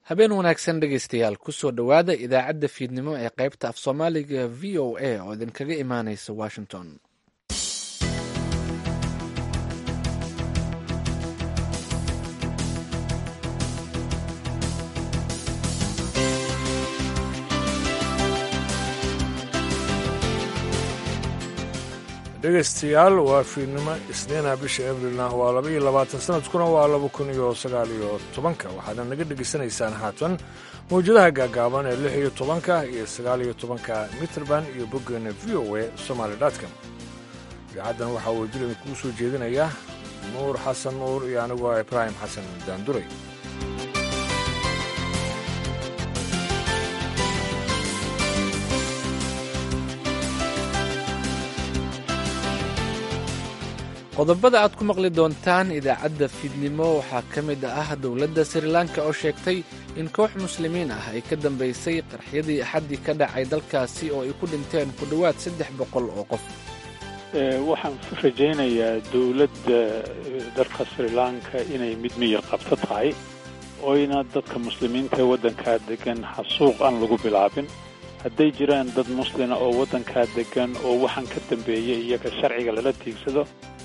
habeen wanaagsan dhegaystayaal kusoo dhowaada idaacadda fiidnimo ee qaybta af soomaaliga v o a oo idinkaga imaanaysa washington dhegaystayaal waa fiidnimo isniina bisha abrilna waa laba iyo labaatan sanadkuna waa laba kun iyo sagaal iyo tobanka waxaadna naga dhegaysanaysaan haatan mawjadaha gaagaaban ee lix iyo tobanka iyo sagaal iyo tobanka mitrband iyo boggeena v o a somaali dotcom idaacaddan waxaa wajir idinkuu soo jeedinaya nuur xasan nuur iyo anigoo ibraahim xasan daanduray qodobada aad ku maqli doontaan idaacadda fiidnimo waxaa ka mid ah dowladda sri lanka oo sheegtay in koox muslimiin ah ay ka dambaysay qarxyadii axaddii ka dhacay dalkaasi oo ay ku dhinteen ku dhowaad saddex boqol oo qof waxaan rajaynayaa dowladda dalka sri lanka inay mid miyir qabto tahay oyna dadka muslimiinta ee waddankaa degan xasuuq aan lagu bilaabin hadday jiraan dad muslina oo waddankaa degan oo waxaan ka dambeeyay iyaga sharciga lala tiigsado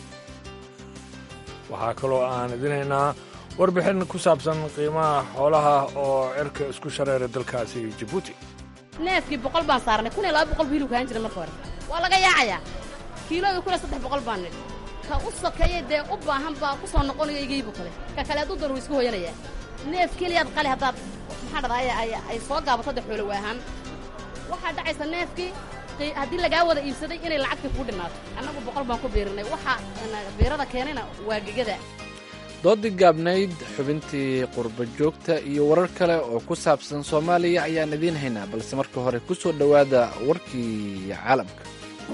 waxaa kaloo aan idinaynaa warbixin ku saabsan qiimaha xoolaha oo cirka isku shareera dalkaasi jabuuti neefkii boqol baan saarnay kun iyo laba boqol bu hilibka ahaan jira marka hore waa laga yaacayaa kiilooda kun iyo saddex boqol baan nidhi ka u sokeeye dee u baahan baa ku soo noqonayo igaybu kale ka kale hadduu dar wuu isku hooyanayaa neef keliyaad qali haddaad maxaa dhada ay soo gaabato de xoolo waahaan waxaa dhacaysa neefkii haddii lagaa wada iibsaday inay lacagtii kuu dhimaato annagu boqol baan ku biirinay waxa biirada keenayna waa gegada doodii gaabnayd xubintii qurba joogta iyo warar kale oo ku saabsan soomaaliya ayaan idiin haynaa balse marka hore ku soo dhowaada warkii caalamka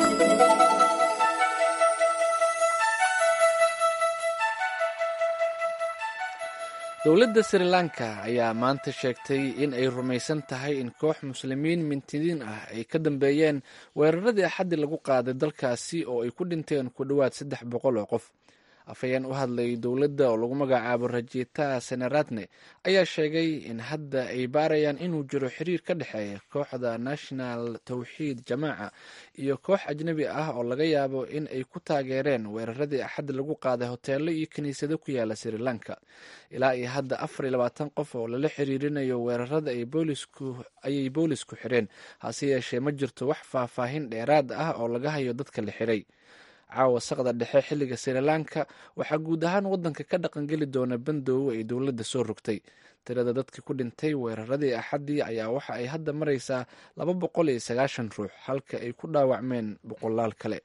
dowladda sri lanka ayaa maanta sheegtay in ay rumaysan tahay in koox muslimiin mintidiin ah ay ka dambeeyeen weeraradii axaddi lagu qaaday dalkaasi oo ay ku dhinteen ku dhowaad saddex boqol oo qof afhayeen u hadlay dowladda oo lagu magacaabo rajita senaratne ayaa sheegay in hadda ay baarayaan inuu jiro xiriir ka dhexeeya kooxda national tawxiid jamaaca iyo koox ajnebi ah oo laga yaabo in ay ku taageereen weeraradii axaddi lagu qaaday hoteelo iyo kiniisado ku yaala sri lanka ilaa iyo hadda afar iyo labaatan qof oo lala xiriirinayo weerarada ayay boolisku xireen hase yeeshee ma jirto wax faahfaahin dheeraad ah oo laga hayo dadka la xiray caawa saqda dhexe xilliga sri lanka waxaa guud ahaan waddanka ka dhaqangeli doona bandoobo ay dowladda soo rogtay tirada dadkii ku dhintay weeraradii axaddii ayaa waxa ay hadda maraysaa laba boqol iyo sagaashan ruux halka ay ku dhaawacmeen boqolaal kale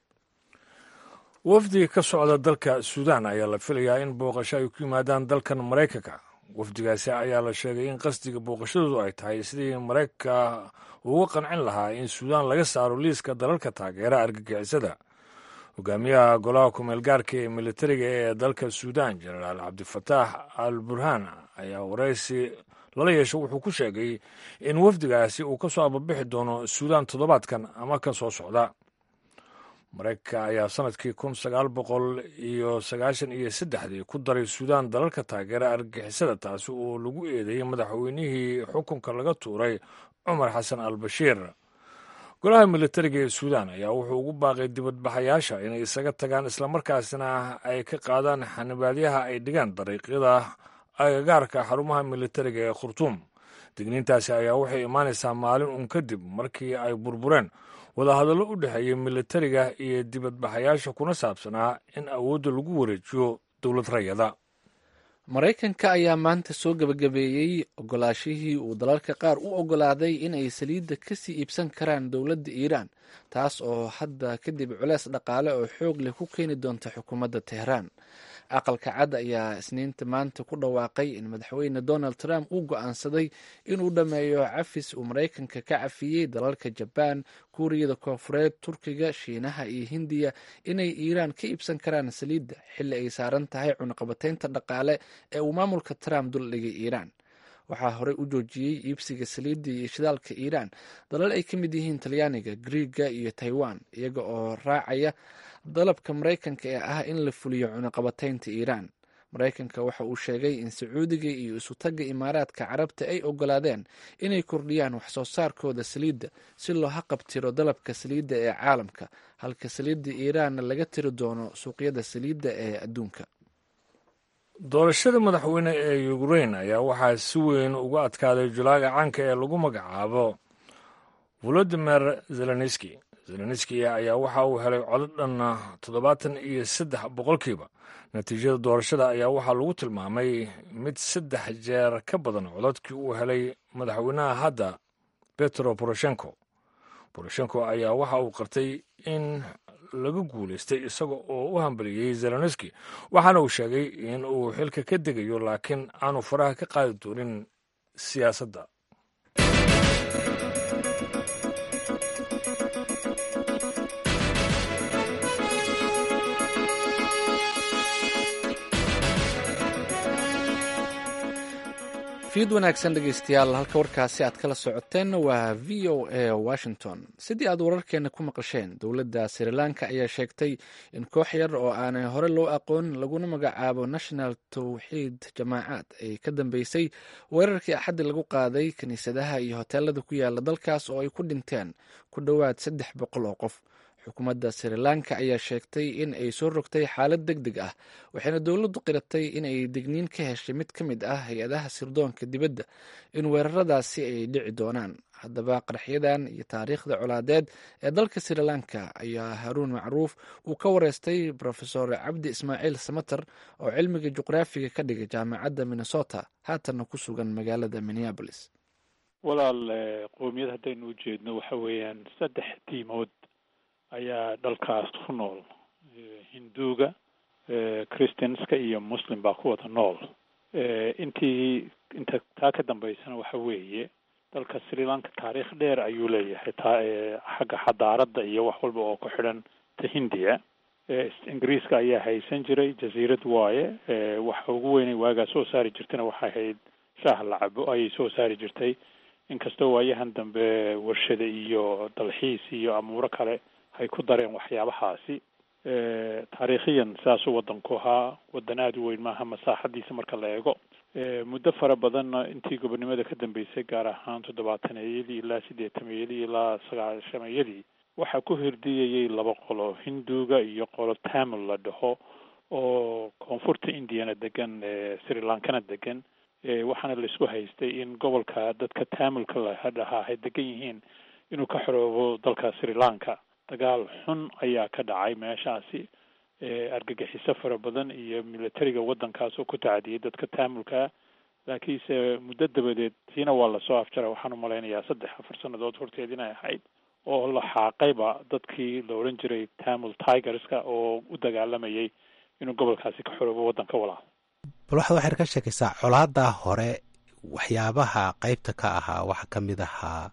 wafdi ka socda dalka suudaan ayaa la filayaa in booqasho ay ku yimaadaan dalkan maraykanka wafdigaasi ayaa la sheegay in qasdiga booqashadoodu ay tahay sidii maraykanka uga qancin lahaa in suudaan laga saaro liiska dalalka taageera argagixisada hogaamiyaha golaha kumeel gaarka ee militariga ee dalka suudaan jenaraal cabdifataax al burhaan ayaa waraysi lala yeesho wuxuu ku sheegay in wafdigaasi uu ka soo ababixi doono suudaan toddobaadkan ama ka soo socda maraykanka ayaa sanadkii kun sagaal boqol iyo sagaashan iyo saddexdii ku daray suudaan dalalka taageera argagixisada taasi oo lagu eedeeyey madaxweynihii xukunka laga tuuray cumar xasan al bashiir golaha militariga ee suudaan ayaa wuxuu ugu baaqay dibadbaxayaasha inay isaga tagaan islamarkaasina ay ka qaadaan xanibaadyaha ay dhigaan dariiqyada agagaarka xarumaha militariga ee khurtuum digniintaasi ayaa waxay imaanaysaa maalin uun kadib markii ay burbureen wadahadallo u dhexeeya militariga iyo dibadbaxayaasha kuna saabsanaa in awoodda lagu wareejiyo dowlad rayada maraykanka ayaa maanta soo gebagabeeyey ogolaashihii uu dalalka qaar u ogolaaday in ay saliidda kasii iibsan karaan dowladda iiraan taas oo hadda kadib culeys dhaqaale oo xoog leh ku keeni doonta xukuumadda teheraan aqalka cad ayaa isniinta maanta ku dhawaaqay in madaxweyne donald trump uu go-aansaday inuu dhammeeyo cafis uu maraykanka ka cafiyey dalalka jabaan kuuriyada koofureed turkiga shiinaha iyo hindiya inay iiraan ka iibsan karaan saliidda xilli ay saaran tahay cunaqabateynta dhaqaale ee uu maamulka trump duldhigay iiraan waxaa horey u joojiyey iibsiga saliidda iyo shidaalka iiraan dalal ay ka mid yihiin talyaaniga griiga iyo taiwan iyaga oo raacaya dalabka maraykanka ee ah in la fuliyo cunaqabateynta iiraan maraykanka waxa uu sheegay in sacuudiga iyo isutagga imaaraadka carabta ay ogolaadeen inay kordhiyaan waxsoo saarkooda saliidda si loo haqabtiro dalabka saliidda ee caalamka halka saliidda iiraanna laga tiri doono suuqyada saliidda ee adduunka doorashada madaxweyne ee ukrein ayaa waxaa si weyn uga adkaaday julaaga caanka ee lagu magacaabo volodimir zelenski zelenski ayaa waxa uu helay codod dhan toddobaatan iyo saddex boqolkiiba natiijada doorashada ayaa waxaa lagu tilmaamay mid saddex jeer ka badan cododkii uu helay madaxweynaha hadda betro boroshenko boroshenko ayaa waxa uu qartay in laga guulaystay isaga oo u hambaliyey zelenski waxaana uu sheegay in uu xilka ka degayo laakiin aanu faraha ka qaadi doonin siyaasadda fiid wanaagsan dhegeystayaal halka warkaasi aad kala socoteenna waa v o a washington sidii aad wararkeena ku maqasheen dowladda sri lanka ayaa sheegtay in koox yar oo aanay hore loo aqoon laguna magacaabo national tawxiid jamaacaad ay ka dambeysay weerarkii axaddi lagu qaaday kiniisadaha iyo hoteelada ku yaala dalkaas oo ay ku dhinteen ku dhowaad saddex boqol oo qof xukuumadda sri lanka ayaa sheegtay in ay soo rogtay xaalad deg deg ah waxayna dowladdu qiratay in ay degniin ka heshay mid ka mid ah hay-adaha sirdoonka dibadda in weeraradaasi ay dhici doonaan haddaba qaraxyadan iyo taariikhda colaadeed ee dalka sri lanka ayaa haruun macruuf uu ka wareystay rofesor cabdi ismaaciil samater oo cilmiga juqraafiga ka dhigay jaamacadda minnesota haatanna ku sugan magaalada minneabolis walaal qowmiyad haddaynu ujeedno waxa weeyaan saddex diimood ayaa dalkaas ku nool hinduuga christianska iyo muslim baa ku wada nool intii inta taa ka dambeysana waxa weeye dalka sri lanka taariikh dheer ayuu leeyahay taa xagga xadaaradda iyo wax walba oo ku xidhan ta hindiya ingiriiska ayaa haysan jiray jasiirad waaye waxa ugu weynay waagaa soo saari jirtayna waxay ahayd shaah lacabo ayay soo saari jirtay inkastoo waayahan dambe warshada iyo dalxiis iyo amuuro kale hay ku dareen waxyaabahaasi taariikhiyan saasuu waddanku ahaa waddan aada u weyn maaha masaaxadiisa marka la eego muddo fara badanna intii gobonnimada ka dambeysay gaar ahaan toddobaataneyadii ilaa siddeetameeyadii ilaa sagaashameeyadii waxaa ku hirdiyayay laba qolo hinduuga iyo qolo tamil la dhaho oo koonfurta indiyana degan sri lankana degan waxaana laisku haystay in gobolka dadka tamilka la dhahaa ay degan yihiin inuu ka xoroobo dalka sri lanka dagaal xun ayaa ka dhacay meeshaasi argagixiso fara badan iyo militariga waddankaas oo ku tacadiyay dadka taamulkaa laakiinse muddo dabadeed tiina waa lasoo afjara waxaan u malaynayaa saddex afar sannadood horteed inay ahayd oo la xaaqayba dadkii la odhan jiray tamil tigerska oo u dagaalamayay inuu gobolkaasi ka xoroobo waddanka walaal bal waxaad waxaad ka sheekaysaa colaadaa hore waxyaabaha qeybta ka ahaa waxaa ka mid ahaa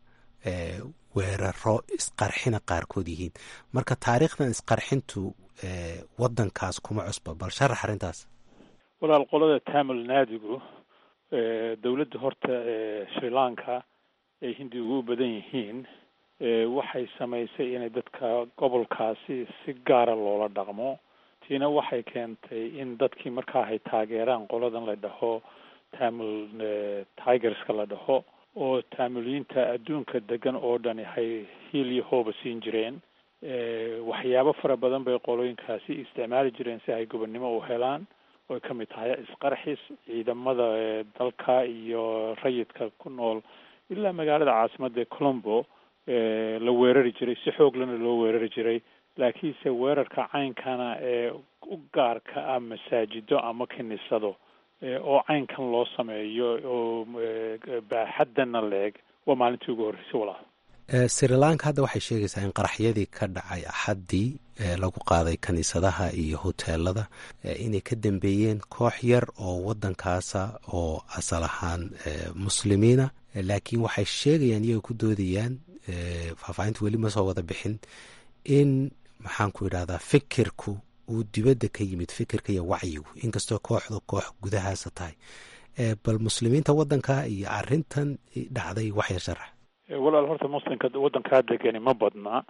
weeraro isqarxina qaarkood yihiin marka taariikhdan isqarxintu waddankaas kuma cusba bal sharax arrintaas walaal qolada tamil naadigu dowladda horta sri lanka ay hindigu u badan yihiin waxay samaysay inay dadka gobolkaasi si gaara loola dhaqmo tiina waxay keentay in dadkii markaa hay taageeraan qoladan la dhaho tamil tigerska la dhaho oo taamiliyiinta adduunka degan oo dhani hay hiil iyo hooba siin jireen waxyaabo fara badan bay qolooyinkaasi isticmaali jireen si ay gobonnimo u helaan oy ka mid tahay isqarxis ciidamada dalka iyo rayidka ku nool ilaa magaalada caasimadda colombo la weerari jiray si xooglana loo weerari jiray laakiinse weerarka caynkana ee u gaarka ah masaajido ama kiniisado oo caynkan loo sameeyo oo baaxaddana la-eg waa maalintii ugu horreysay walaal sri lanka hadda waxay sheegaysaa in qaraxyadii ka dhacay axaddii lagu qaaday kiniisadaha iyo hoteelada inay ka dambeeyeen koox yar oo waddankaasa oo asal ahaan muslimiina laakiin waxay sheegayaan iyagoo ku doodayaan faahfaahinta weli ma soo wada bixin in maxaan ku idhahdaa fikirku uu dibadda ka yimid fikirka iyo wacyigu inkastoo kooxdu koox gudahaasa tahay bal muslimiinta waddanka iyo arrintan dhacday waxya sharax walaal horta muslimka waddankaa degani ma badna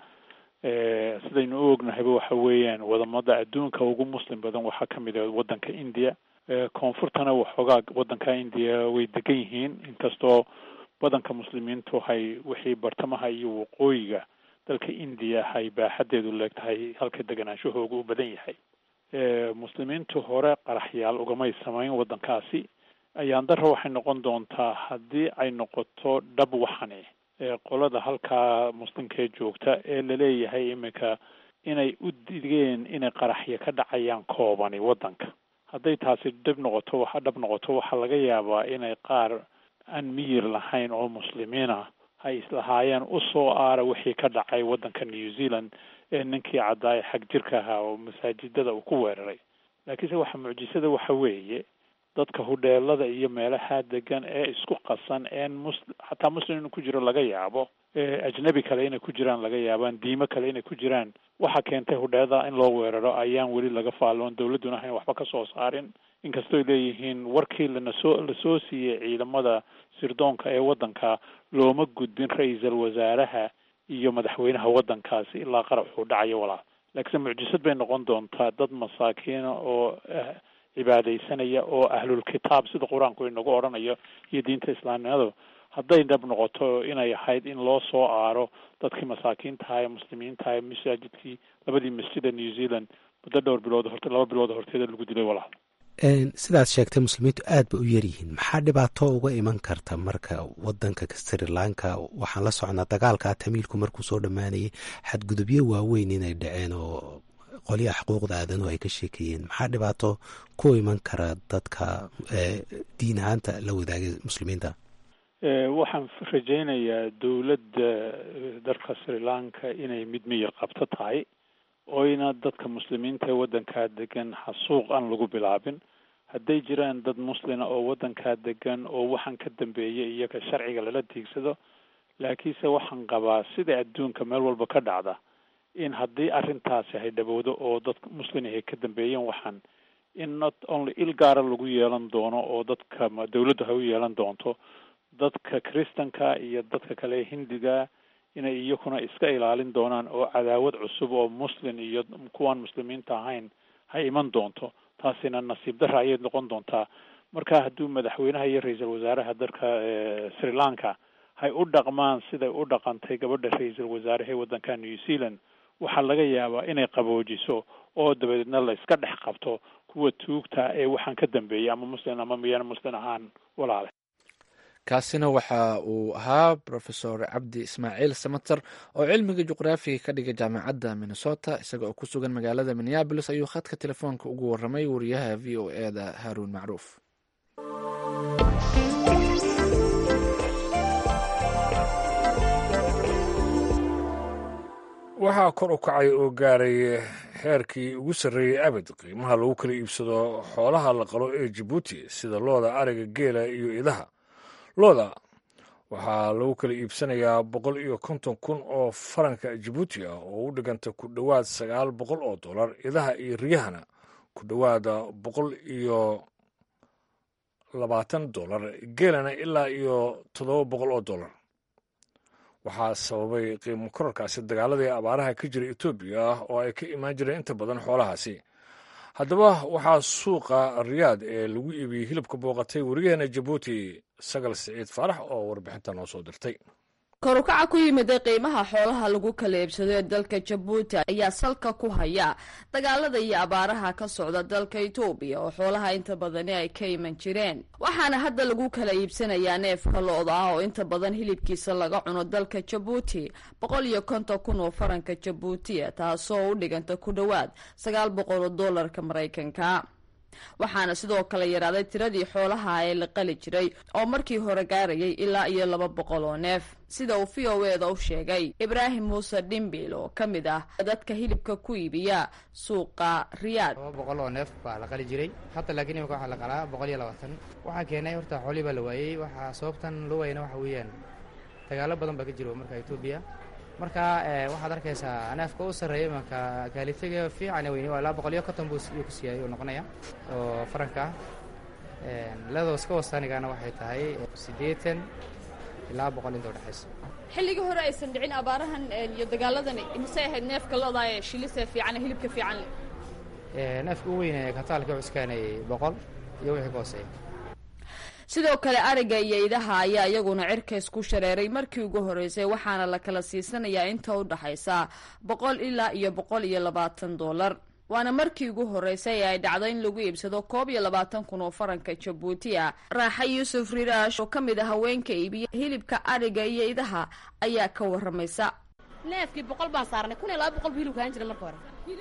sidaynu u ognahayba waxa weeyaan wadamada adduunka ugu muslim badan waxaa ka mid ah waddanka india koonfurtana waxoogaa waddanka indiya way degan yihiin inkastoo badanka muslimiintu hay wixii bartamaha iyo waqooyiga dalka indiya hay baaxadeedu leegtahay halka deganaanshahooga u badan yahay muslimiintu hore qaraxyaal ugamay samayn waddankaasi ayaan dara waxay noqon doontaa haddii ay noqoto dhab waxani qolada halkaa muslimkee joogta ee laleeyahay iminka inay u digeen inay qaraxyo ka dhacayaan koobani waddanka hadday taasi dhab noqoto waxa dhab noqoto waxaa laga yaabaa inay qaar aan miyir lahayn oo muslimiina ay islahaayeen usoo aara wixii ka dhacay waddanka new zealand ee ninkii caddaa ee xag jirka ahaa oo masaajidada uu ku weeraray laakiinse waxa mucjisada waxa weeye dadka hudheelada iyo meelaha degan ee isku qasan een mus xataa muslim inuu ku jiro laga yaabo ajnabi kale inay ku jiraan laga yaabaan diimo kale inay ku jiraan waxa keentay hudheelada in loo weeraro ayaan weli laga faalloon dawladduna hayn waxba ka soo saarin inkastooy leeyihiin warkii lanasoo lasoo siiyey ciidamada sirdoonka ee waddanka looma gudbin ra-iisal wasaaraha iyo madaxweynaha waddankaasi ilaa qaraxuu dhacayo walaal laakiinse mucjisad bay noqon doontaa dad masaakiina oo cibaadaysanaya oo ahlul kitaab sida qur-aanku inagu odhanayo iyo diinta islaamnimadu hadday dhab noqoto inay ahayd in loo soo aaro dadkii masaakiintaha ee muslimiintaha ee masaajidkii labadii masjid ee new zealand muddo dhowr bilood horte laba bilood horteeda lagu dilay walaal sidaad sheegtay muslimiintu aad ba u yaryihiin maxaa dhibaato uga iman karta marka wadanka sri lanka waxaan la socnaa dagaalka tamiilku markuu soo dhammaanayay xadgudubyo waaweyn inay dhaceen oo qolyaha xuquuqda aadanuhu ay ka sheekeeyeen maxaa dhibaato ku iman kara dadka diin ahaanta la wadaagay muslimiinta waxaan rajaynayaa dowladda dalka sri lanka inay mid miyir qabto tahay oyna dadka muslimiinta ee waddankaa degan xasuuq aan lagu bilaabin hadday jiraan dad muslina oo waddankaa degan oo waxaan ka dambeeyay iyaga sharciga lala tiigsado laakiinse waxaan qabaa sida adduunka meel walba ka dhacda in haddii arrintaasi hay dhabowdo oo dadka muslin ay ka dambeeyeen waxaan in not only il gaara lagu yeelan doono oo dadka dawladdu hay u yeelan doonto dadka kristanka iyo dadka kale hindiga inay iyakuna iska ilaalin doonaan oo cadaawad cusub oo muslin iyo kuwaan muslimiinta ahayn hay iman doonto taasina nasiib dara ayay noqon doontaa marka hadduu madaxweynaha iyo ra-iisul wasaaraha dalka sri lanka hay u dhaqmaan siday u dhaqantay gabadha ra-iisul wasaaraha ee waddanka new zealand waxaa laga yaabaa inay qaboojiso oo dabadeedna la iska dhex qabto kuwa tuugta ee waxaan ka dambeeyay ama muslin ama miyaan muslin ahaan walaale kaasina waxa uu ahaa rofesor cabdi ismaaciil samater oo cilmiga juqraafiga ka dhigay jaamacadda minnesota isaga oo ku sugan magaalada minneabolis ayuu khadka telefoonka ugu waramay wariyaha v o e da haruun macruuf waxaa kor u kacay oo gaaray heerkii ugu sarreeyey abid qiimaha lagu kala iibsado xoolaha la qalo ee jabuuti sida looda ariga geela iyo idaha looda waxaa lagu kala iibsanayaa boqol iyo konton kun oo faranka jabuuti ah oo u dhiganta ku dhowaad sagaal boqol oo dollar idaha iyo riyahana ku dhowaada boqol iyo labaatan dollar geelana ilaa iyo toddoba boqol oo dollar waxaa sababay qiimo korarkaasi dagaaladii abaaraha ka jira etoobiya oo ay ka imaan jireen inta badan xoolahaasi haddaba waxaa suuqa riyaad ee lagu iibiyey hilibka booqatay wariyaheena jabuuti sagal siciid faarax oo warbixinta noo soo dirtay korukaca ku yimiday qiimaha xoolaha lagu kala iibsado ee dalka jabuuti ayaa salka ku haya dagaalada iyo abaaraha ka socda dalka etoobiya oo xoolaha inta badani ay ka iman jireen waxaana hadda lagu kala iibsanayaa neefka lo-da ah oo inta badan hilibkiisa laga cuno dalka jabuuti boqol iyo konton kun oo faranka jabuutiya taasoo u dhiganta ku dhowaad sagaal boqol oo doolarka maraykanka waxaana sidoo kale yaraaday tiradii xoolaha ee la qali jiray oo markii hore gaarayay ilaa iyo laba boqol oo neef sida uu v o eda u sheegay ibraahim muuse dhimbil oo ka mid ah dadka hilibka ku iibiya suuqa riyaad laba boqol oo neef baa la qali jiray hadda laakiin imika waxaa la qalaa boqol iyo labaatan waxaa keenay horta xoolii baa la waayey waxaa sababtan loo waayana waxa weeyaan dagaalo badan baa ka jiro marka etoobiya marka waxaad arkaysaa neefka u sarreeya imanka kaalitaga fiican weyni waa ilaa boqol iyo konton buu ku siiyay uu noqonaya oo faranka ah leedoo iska wasaanigana waxay tahay siddeetan ilaa boqol inta udhexaysa xilligii hore aysan dhicin abaarahan iyo dagaaladan imisay ahayd neefka looda shilisee fiican hilibka fiican neefka u weynaya kataalka cuskaanayay boqol iyo wixii ka hooseeya sidoo kale ariga iyo idaha ayaa iyaguna cirkays ku shareeray markii ugu horreysay waxaana la kala siisanayaa inta u dhaxaysa boqol ilaa iyo boqol iyo labaatan dollar waana markii ugu horreysay ee ay dhacdo in lagu iibsado koob iyo labaatan kun oo faranka jabuuti ah raaxa yuusuf riraash oo ka mid a haweenka iibiya hilibka ariga iyo idaha ayaa ka waramaysa neefkii boqol baan saarnay kun iyo laba boqol bu hilibka ahaan jiray marka hore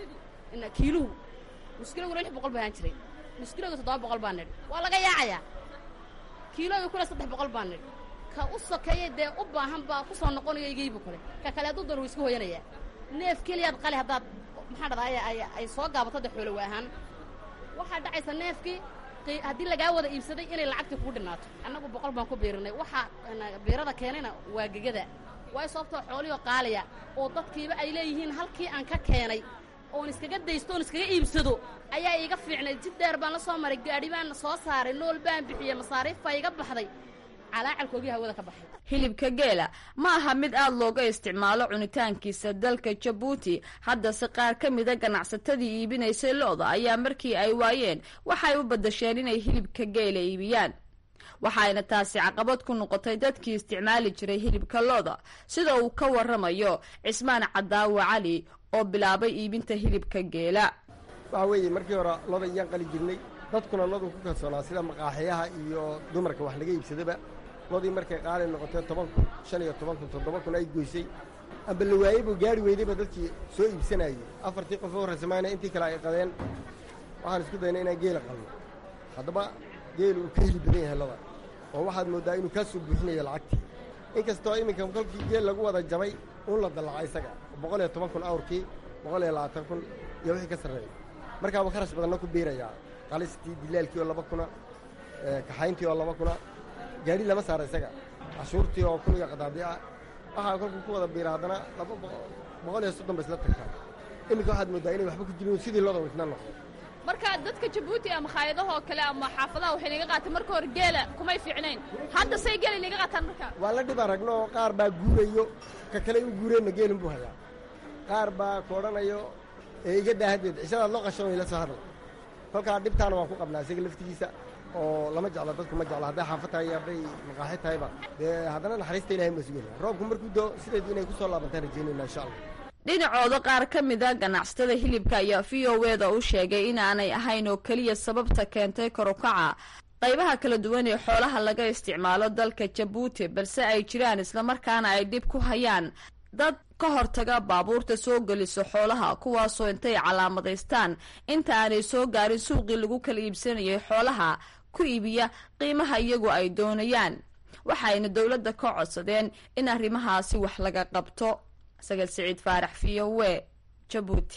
kiiluhu muskilaguna lix boqol ba ahaan jiray muskiladu toddoba boqol baa nidhi waa laga yaacayaa kiilooda kuna saddex boqol baa nidhi ka u sokeeya dee u baahan baa ku soo noqonayo igaybu kale ka kale hadduu daro wuu iska hooyanayaa neef keliyaad qali haddaad maxaa dhahdaa ay soo gaabato de xoolo waahaan waxaa dhacaysa neefkii haddii lagaa wada iibsaday inay lacagtii kugu dhinaato annagu boqol baan ku biirinay waxaa biirada keenayna waa gegada waayo sababtoo xoolihio qaaliya oo dadkiiba ay leeyihiin halkii aan ka keenay oon iskaga daysto oon iskaga iibsado ayaa iiga fiicnay jid dheer baan la soo maray gaadhi baan soo saaray nool baan bixiyey masaariif baa iga baxday calaacalkoogii hawada ka baxay hilibka geela ma aha mid aada looga isticmaalo cunitaankiisa dalka jabuuti haddase qaar ka mida ganacsatadii iibinaysay lo-da ayaa markii ay waayeen waxay u badasheen inay hilibka geela iibiyaan waxayna taasi caqabad ku noqotay dadkii isticmaali jiray hilibka lo-da sida uu ka waramayo cismaan cadaawa cali oo bilaabay iibinta hilibka geela waxa weeye markii hore loda iyaan qali jirnay dadkuna lodu ku kalsoonaa sida maqaaxiyaha iyo dumarka wax laga iibsadaba lodii markay qaali noqotee toban kun shan iyo toban kun toddoba kun ay goysay amba la waayeybu gaari weydayba dadkii soo iibsanayey afartii qof oo horraysamayna intii kale ay qadeen waxaan isku dayna inaan geela qalno haddaba geelu uu ka heli badan yahay loda oo waxaad mooddaa inuu kaa soo buuxinayo lacagtii inkastoo iminka kolkii geel lagu wada jabay uun la dallaca isaga boqol iyo toban kun awrkii boqol iyo labaatan kun iyo wixii ka sarreeya markaaba kharash badanna ku biirayaa qalistii dilaalkii oo laba kuna kaxayntii oo laba kuna gaadhi lama saara isaga cashuurtii oo kun iyo qadaadi ah waxaa kolkuu ku wada biira haddana laba boqol iyo soddon ba isla tagtaa iminka waxaad mooddaa inay waxba ku jirin sidii looda wisna noqdo marka dadka jabuuti ama khaayadahoo kale ama xaafadaha waxay naga qaateen marka hore geela kumay fiicnayn hadda say geela naga qaataan marka waa la dhib aragno oo qaar baa guurayo ka kale u guureenna geelin buu hayaa qaar baa ku odhanayo ee iga daahadeed cishadaad loo qashan ila soo hadla kolkaa dhibtaana waan ku qabnaa isaga laftigiisa oo lama jeclo dadku ma jeclo hadday xaafad tahay iyo hadday maqaaxi tahayba dee haddana naxariista ilahay ma sugayna roobku markuu doo sideedu inay ku soo laabantaan rajaynayna insha allah dhinacooda qaar ka mida ganacsatada hilibka ayaa v o eda u sheegay inaanay ahayn oo keliya sababta keentay karukaca qaybaha kala duwan ee xoolaha laga isticmaalo dalka jabuuti balse ay jiraan islamarkaana ay dhib ku hayaan dad ka hortaga baabuurta soo geliso xoolaha kuwaasoo intay calaamadaystaan inta aanay soo gaarin suuqii lagu kala iibsanayay xoolaha ku iibiya qiimaha iyagu ay doonayaan waxayna dowladda ka codsadeen in arrimahaasi wax laga qabto sagal siciid faarax v o w jabuuti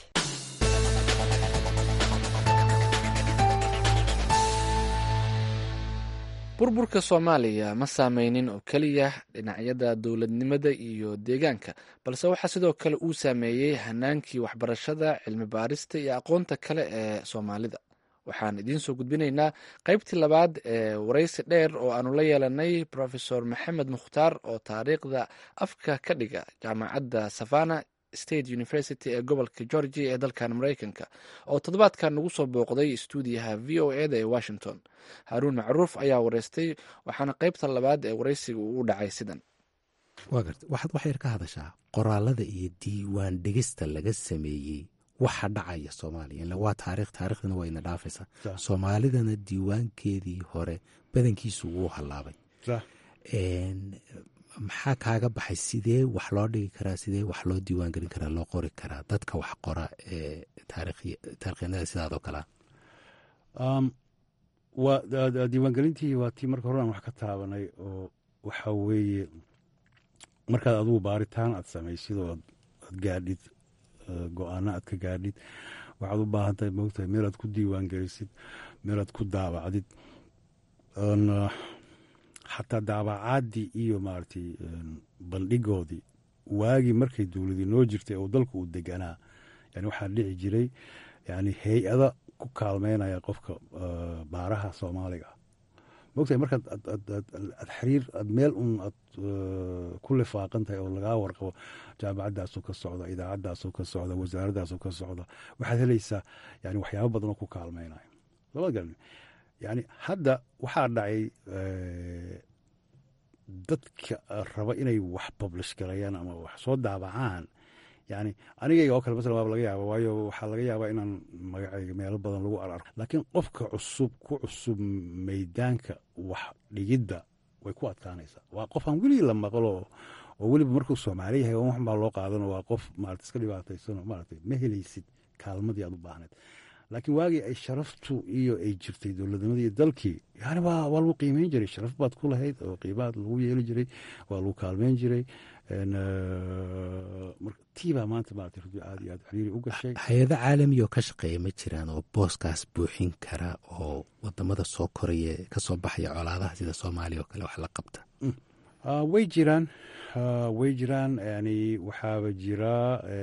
burburka soomaaliya ma saameynin oo keliya dhinacyada dowladnimada iyo deegaanka balse waxaa sidoo kale uu saameeyey hanaankii waxbarashada cilmi baarista iyo aqoonta kale ee soomaalida waxaan idiin soo gudbinaynaa qaybtii labaad ee waraysi dheer oo aanu la yeelanay profesor maxamed mukhtaar oo taariikhda afka ka dhiga jaamacadda savana state university ee gobolka georgia ee dalkan mareykanka oo toddobaadkan nagu soo booqday stuudiyaha v o eda ee washington haruun macruuf ayaa wareystay waxaana qaybta labaad ee waraysiga uu u dhacay sidan waa garta waxaad wax yar ka hadashaa qoraalada iyo diiwaan dhegista laga sameeyey waxa dhacaya soomaaliya ila waa taarikh taarikhdana waa ina dhaafaysaa soomaalidana diiwaankeedii hore badankiisu wuu hallaabay maxaa kaaga baxay sidee wax loo dhigi karaa sidee wax loo diiwaan gelin karaa loo qori karaa dadka wax qora ee taarikhyanada sidaadoo kalea waa diiwaangelintii waa tii marka hore aan wax ka taabanay oo waxa weeye markaad adugu baaritaan aad samaysid oo aad gaadhid go-aano aad ka gaadhid waxaad u baahan tahay moogtahay meelaad ku diiwaan gelisid meelaad ku daabacdid xataa daabacaadii iyo maaragtay bandhigoodii waagii markay dowladii noo jirtay oo dalku uu deganaa yani waxaa dhici jiray yani hay-ada ku kaalmeynaya qofka baaraha soomaaliga ah mogtahay markaad aad xiriir aad meel un aad ku lifaaqan tahay oo lagaa warqabo jaamacaddaasoo ka socda idaacaddaasoo ka socda wasaaraddaasoo ka socda waxaad helaysaa yani waxyaabo badan oo ku kaalmeynaya lama garan yani hadda waxaa dhacay dadka raba inay wax publish galayaan ama wax soo daabacaan yani anigayga oo kale masalan waaba laga yaaba waayo waxaa laga yaabaa inaan magacayga meelo badan lagu ararko laakiin qofka cusub ku cusub meydaanka wax dhigidda way ku adkaanaysaa waa qof aan weligii la maqlo oo weliba markuu soomaali yahay wax baa loo qaadano waa qof maarata iska dhibaataysano maarata ma helaysid kaalmadii aad u baahneed laakiin waagii ay sharaftu iyo ay jirtay dowladnimadii iyo dalkii yani waa waa lagu qiimeyn jiray sharaf baad ku lahayd oo qiimaad lagu yeeli jiray waa lagu kaalmeyn jiray tii baa maanta maarata runtii aad iyo aad xiriiri u gashay hay-ado caalamiya oo ka shaqeeya ma jiraan oo booskaas buuxin kara oo wadamada soo koraya kasoo baxaya colaadaha sida soomaaliya oo kale wax la qabta way jiraan way jiraan yani waxaaba jira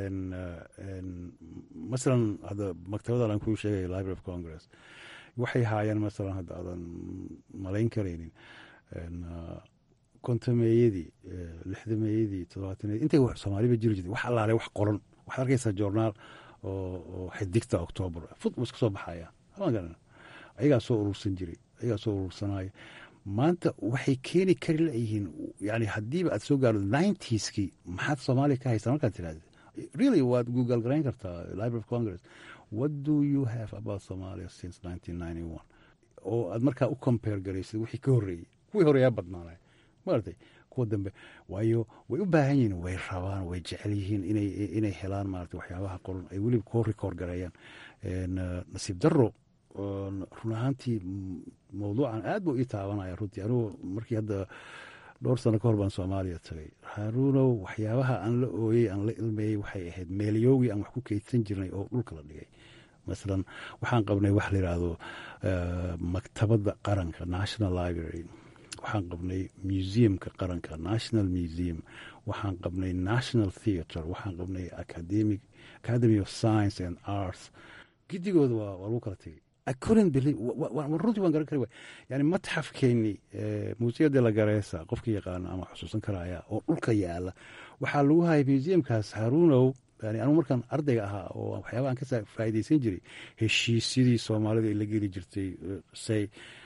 masalan hadda maktabadan aan kuu sheegaya library of congress waxay haayaan masalan hadda aadan malayn karaynin kontameeyadii lixdameeyadii toddobaataneyadii intay soomaaliba jiri jirtay wax allaale wax qoran waxaad arkaysaa journaal oo xidigta octoobar fud iska soo baxaya ayagaa soo urursan jiray ayagaa soo urursanaya maanta waxay keeni kari layihiin yani haddiiba aad soo gaardo ninetieski maxaad soomaaliya ka haystaa markaad tirahda really waad google garayn kartaa library of congress what do you have about somalia since nineteen ninety one oo aad markaa u compare garaysid wixii ka horreeyey kuwii horeeyaa badnaanay maartay kuwa dambe waayo way u baahan yihiin way rabaan way jecel yihiin inay inay helaan maarata waxyaabaha qoran ay weliba koo record gareeyaan nasiib daro run ahaantii mawduucan aad buu ii taabanaya runtii anugu markii hadda dhowr sano ka hor baan soomaaliya tagay haaruunow waxyaabaha aan la ooyey aan la ilmeeyey waxay ahayd meelyoogii aan wax ku keydsan jirnay oo dhulka la dhigay masalan waxaan qabnay wax la yidhaahdo maktabadda qaranka national library waxaan qabnay museumka qaranka national museum waxaan qabnay national theatre waxaan qabnay academic academy of science and arts gidigooda waa waa lagu kala tegey runtii waan garan kari waay yani matxafkeeni muusiyada la gareesa qofka yaqaana ama xusuusan karaya oo dhulka yaala waxaa lagu hayay museumkaas haruunow yani anugu markaan ardayga ahaa oo waxyaaba aan ka faa'iidaysan jiray heshiisyadii soomaalida ay la geli jirtay say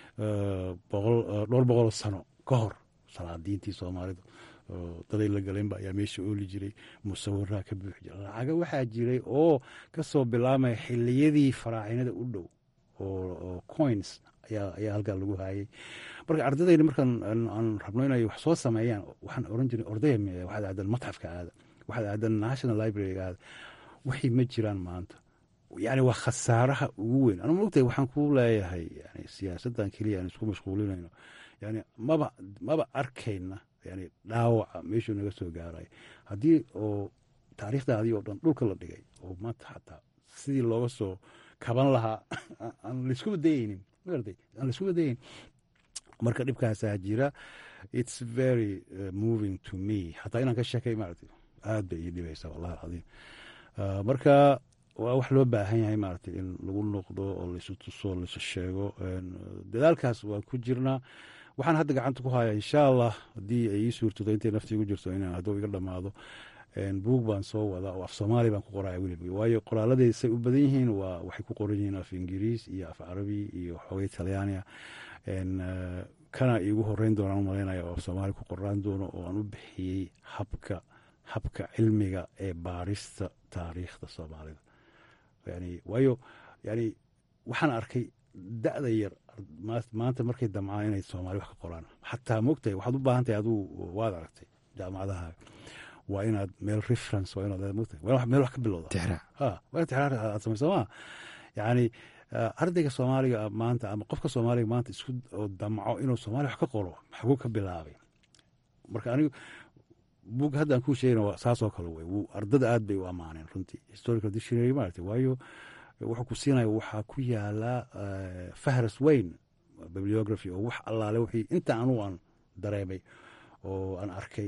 dhowr boqol sano ka hor salaadiintii soomaalidu daday la galeenba ayaa meesha ooli jiray musawiraa ka buuxi jira lacaga waxaa jiray oo kasoo bilaamaya xiliyadii faraacinada u dhow oo coins ayaa halkaa lagu haayay marka ardadayna markaan aan rabno inay wax soo sameeyaan waxaan oran jiray ordaya waxaad aadan matxafka aada waxaad aadan national libraryga aada waxay ma jiraan maanta yani waa khasaaraha ugu weyn anu mogtahay waxaan ku leeyahay yani siyaasaddan keliya aan isku mashquulinayno yani maba maba arkayna yani dhaawaca meeshuu naga soo gaaray haddii oo taariikhdaadii oo dhan dhulka la dhigay oo maanta xataa sidii looga soo kaban lahaa aan laiskuba dayeynin maartay aan laiskuba dayeyn marka dhibkaasaa jira it's very uh, moving to me xataa inaan ka sheekay maaragtay aad bay ii dhibaysaa wallahi alcadiim uh, marka waa wax loo baahan yahay maaragtay in lagu noqdo oo laisu tuso laisu sheego dadaalkaas waa ku jirnaa waxaan hadda gacanta ku hayaa insha allah haddii ay ii suurtado intay nafti igu jirto inaan hadduu iga dhammaado buug baan soo wadaa oo af soomaali baan ku qoraya weliba waayo qoraaladey say u badan yihiin waa waxay ku qoran yihiin af ingiriis iyo af carabi iyo xoogay talyaania kana iigu horeyn doonaan u malaynaya oo af soomaali ku qoraan doono oo aan u bixiyey habka habka cilmiga ee baarista taariikhda soomaalida yani waayo yani waxaan arkay da'da yar maanta markay damcaan inay soomaali wax ka qoraan xataa mogtahay waxaad u baahan tahay aduu waad aragtay jaamacadaha waa inaad meel reference waa inaad mogtahay waa meel wax ka bilowda ha waa inaad tixraar aad samayso maa yani ardayga soomaaliga maanta ama qofka soomaaliga maanta isku oo damco inuu soomaaliya wax ka qoro maxguu ka bilaabay marka anigu bug haddaan kuu sheegana saasoo kale wey ardada aad bay u ammaaneen runtii historical dictionary maaragtay waayo wuxuu ku siinaya waxaa ku yaala fahras weyn bibliography oo wax allaale wixii inta anugu aan dareemay oo aan arkay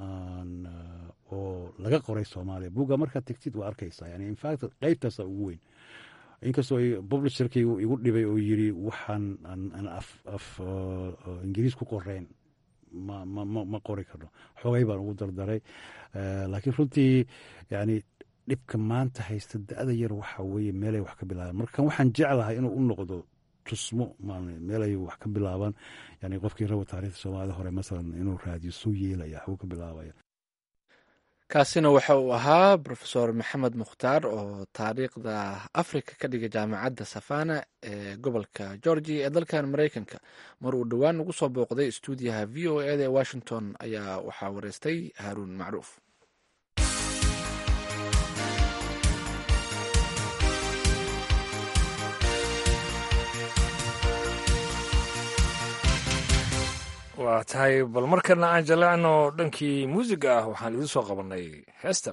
oo laga qoray soomaaliya buga markaad tegtid waa arkaysaa yani infact qeybtaasa ugu weyn inkastoo publisherkii igu dhibay oo yiri waxaan af ingiriis ku qoreyn ma qori karno xogay baan ugu dardaray laakiin runtii yani dhibka maanta haysta da-da yar waxa weye meelay wax ka bilaabeen marka waxaan jeclahay inuu u noqdo tusmo meel ay wax ka bilaabaan yani qofkii raba taarikhda soomaalida hore masalan inuu raadiyo suu yeelaya waxbuu ka bilaabaya kaasina waxa uu ahaa rofeor maxamed mukhtaar oo taariikhda africa ka dhigay jaamacadda safana ee gobolka georgia ee dalkan mareykanka mar uu dhowaan ugu soo booqday stuudiyaha v o eda ee washington ayaa waxaa wareystay haaruun macruuf waa tahay bal markana aan jaleecno dhankii muusiga ah waxaan idiin soo qabannay heestan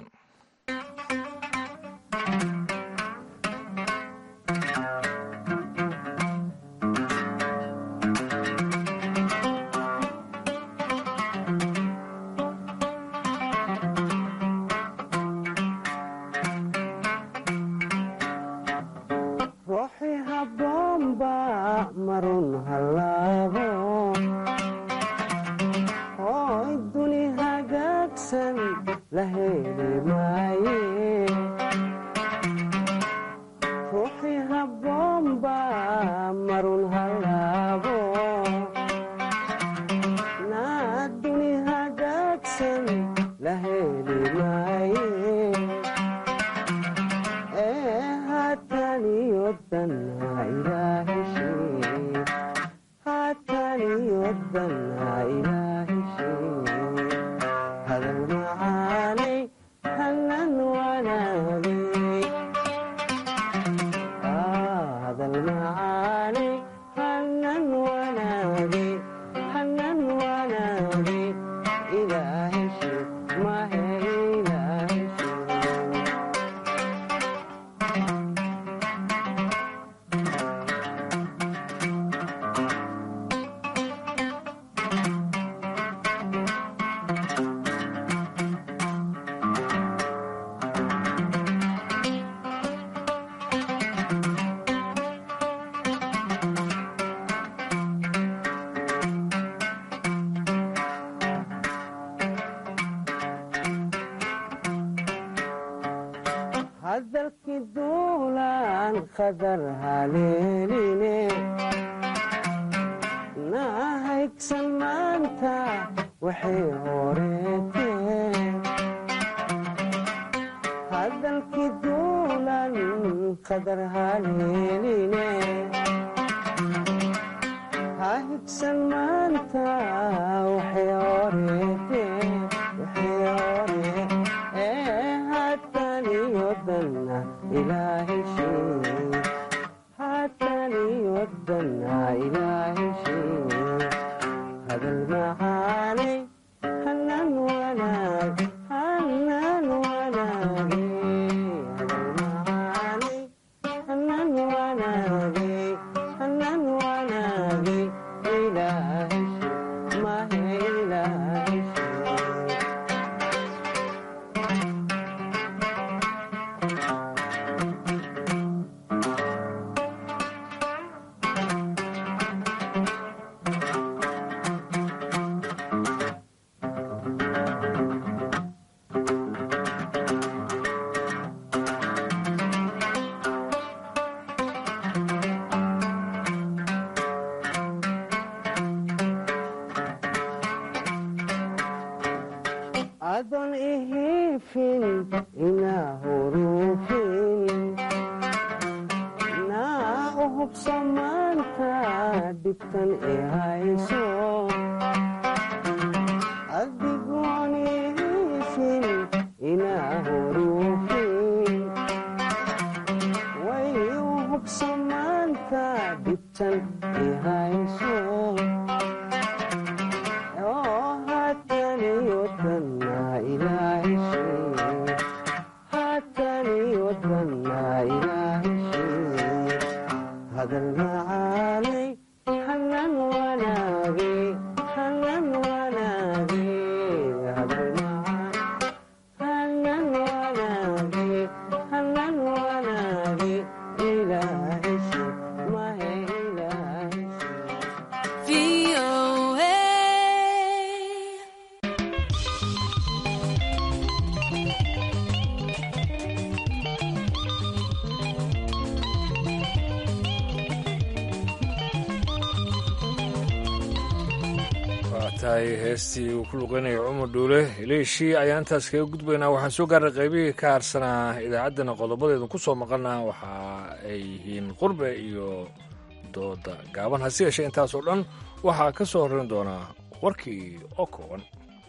tahay heestii uu ku luqeynaya cumar dhuule heleeshii ayaan intaas kaga gudbaynaa waxaan soo gaarnay qaybihii ka harsanaa idaacaddana qodobadeedu ku soo maqana waxa ay yihiin qurbe iyo dooda gaaban hase yeeshee intaasoo dhan waxaa ka soo horreyn doonaa warkii oo kooban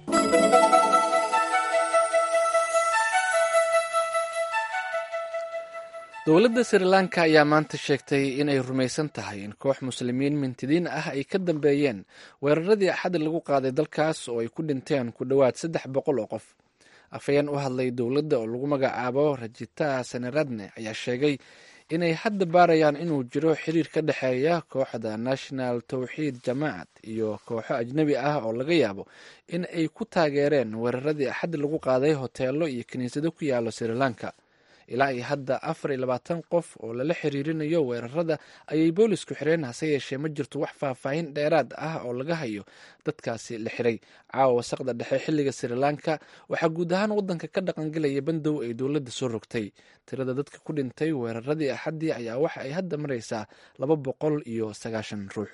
dowladda sri lanka ayaa maanta sheegtay inay rumaysan tahay in koox muslimiin mintidiin ah ay ka dambeeyeen weeraradii axadda lagu qaaday dalkaas oo ay ku dhinteen ku dhowaad saddex boqol oo qof afhayeen u hadlay dowladda oo lagu magacaabo rajita seneradne ayaa sheegay inay hadda baarayaan inuu jiro xiriir ka dhexeeya kooxda national towxiid jamaacad iyo kooxo ajnebi ah oo laga yaabo in ay ku taageereen weeraradii axadda lagu qaaday hoteelo iyo kiniisado ku yaalo sri lanka ilaa iyo hadda afar iyo labaatan qof oo lala xiriirinayo weerarada ayay boolisku xireen hase yeeshee ma jirto wax faahfaahin dheeraad ah oo laga hayo dadkaasi la xiray caawa wasaqda dhexe xilliga sri lanka waxaa guud ahaan wadanka ka dhaqangelaya bandow ay dowladda soo rogtay tirada dadka ku dhintay weeraradii axaddii ayaa waxa ay hadda maraysaa laba boqol iyo sagaashan ruux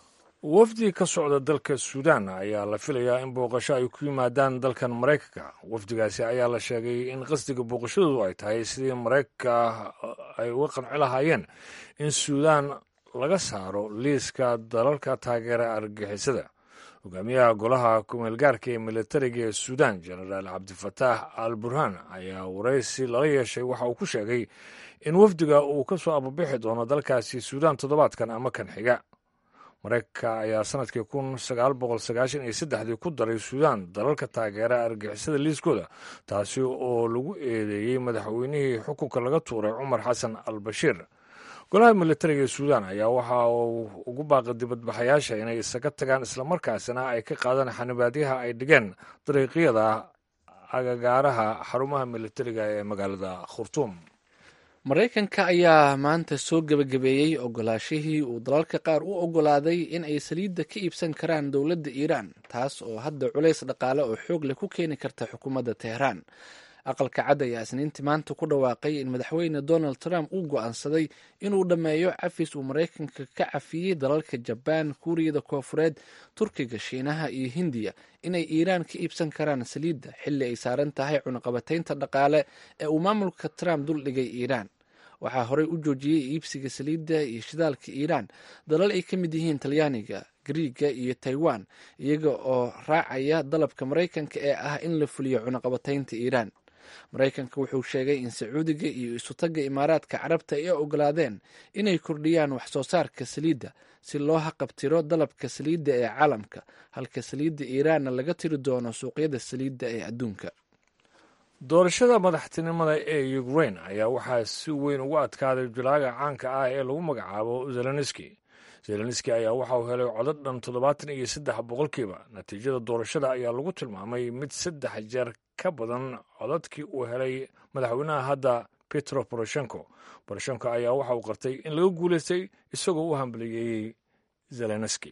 wafdi ka socda dalka suudaan ayaa la filayaa in booqasho ay ku yimaadaan dalkan maraykanka wafdigaasi ayaa la sheegay in qasdiga booqashadoodu ay tahay sidii maraykanka ay uga qanci lahaayeen in suudaan laga saaro liiska dalalka taageera argagixisada hogaamiyaha golaha kumeelgaarka ee militariga ee suudaan jenaraal cabdifataax al burhaan ayaa waraysi lala yeeshay waxa uu ku sheegay in wafdiga uu ka soo ababixi doono dalkaasi suudaan toddobaadkan ama kan xiga maraykanka ayaa sanadkii kun sagaal boqol sagaashan iyo saddexdii ku daray suudaan dalalka taageera argixisada liiskooda taasi oo lagu eedeeyey madaxweynihii xukunka laga tuuray cumar xasan al bashiir golaha militariga ee suudaan ayaa waxa uu ugu baaqay dibadbaxayaasha inay isaga tagaan islamarkaasina ay ka qaadaan xanibaadyaha ay dhigeen dariiqyada agagaaraha xarumaha militariga ee magaalada khurtuum maraykanka ayaa maanta soo gebagabeeyey ogolaashihii uu dalalka qaar u ogolaaday in ay saliidda ka iibsan karaan dowladda iiraan taas oo hadda culays dhaqaale oo xoog leh ku keeni karta xukuumadda teheraan aqalka cad ayaa isniintii maanta ku dhawaaqay in madaxweyne donald trump uu go'aansaday inuu dhammeeyo cafis uu maraykanka ka cafiyey dalalka jabaan kuuriyada koofureed turkiga shiinaha iyo hindiya inay iiraan ka iibsan karaan saliidda xilli ay saaran tahay cunaqabataynta dhaqaale ee uu maamulka trump duldhigay iiraan waxaa horey u joojiyey iibsiga saliidda iyo shidaalka iiraan dalal ay ka mid yihiin talyaaniga griiga iyo taiwan iyaga oo raacaya dalabka maraykanka ee ah in la fuliyo cunaqabataynta iiraan maraykanka wuxuu sheegay in sacuudiga iyo isutagga imaaraadka carabta ay ogolaadeen inay kordhiyaan wax soo saarka saliidda si loo haqabtiro dalabka saliidda ee caalamka halka saliidda iiraanna laga tiri doono suuqyada saliidda ee adduunka doorashada madaxtinimada ee ukrain ayaa waxaa si weyn ugu adkaaday jalaaga caanka ah ee lagu magacaabo zelenski zelenski ayaa waxa uu helay codad dhan toddobaatan iyo saddex boqolkiiba natiijada doorashada ayaa lagu tilmaamay mid saddex jeer ka badan codadkii uu helay madaxweynaha hadda petro poroshenko poroshenko ayaa waxa uu qartay in laga guulaystay isagoo u hambaliyeeyey zelenski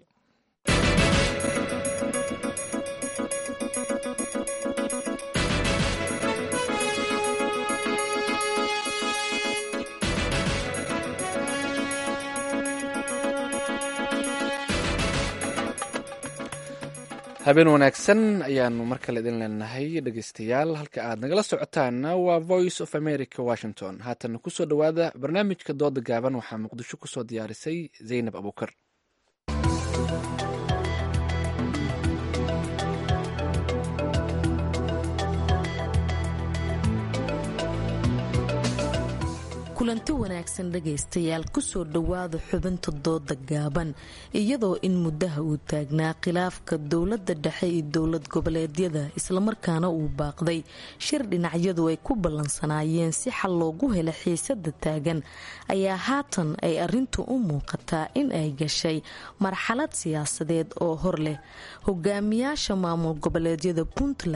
habeen wanaagsan ayaanu mar kale idin leenahay dhegeystayaal halka aad nagala socotaanna waa voice of america washington haatana kusoo dhowaada barnaamijka dooda gaaban waxaa muqdisho kusoo diyaarisay zaynab abuukar kulanti wanaagsan dhegaystayaal kusoo dhowaada xubinta dooda gaaban iyadoo in muddaha uu taagnaa khilaafka dowladda dhexe iyo dowlad goboleedyada islamarkaana uu baaqday shir dhinacyadu ay ku ballansanaayeen si xal loogu hela xiisada taagan ayaa haatan ay arintu u muuqataa in ay gashay marxalad siyaasadeed oo hor leh hogaamiyaasha maamul goboleedyada puntland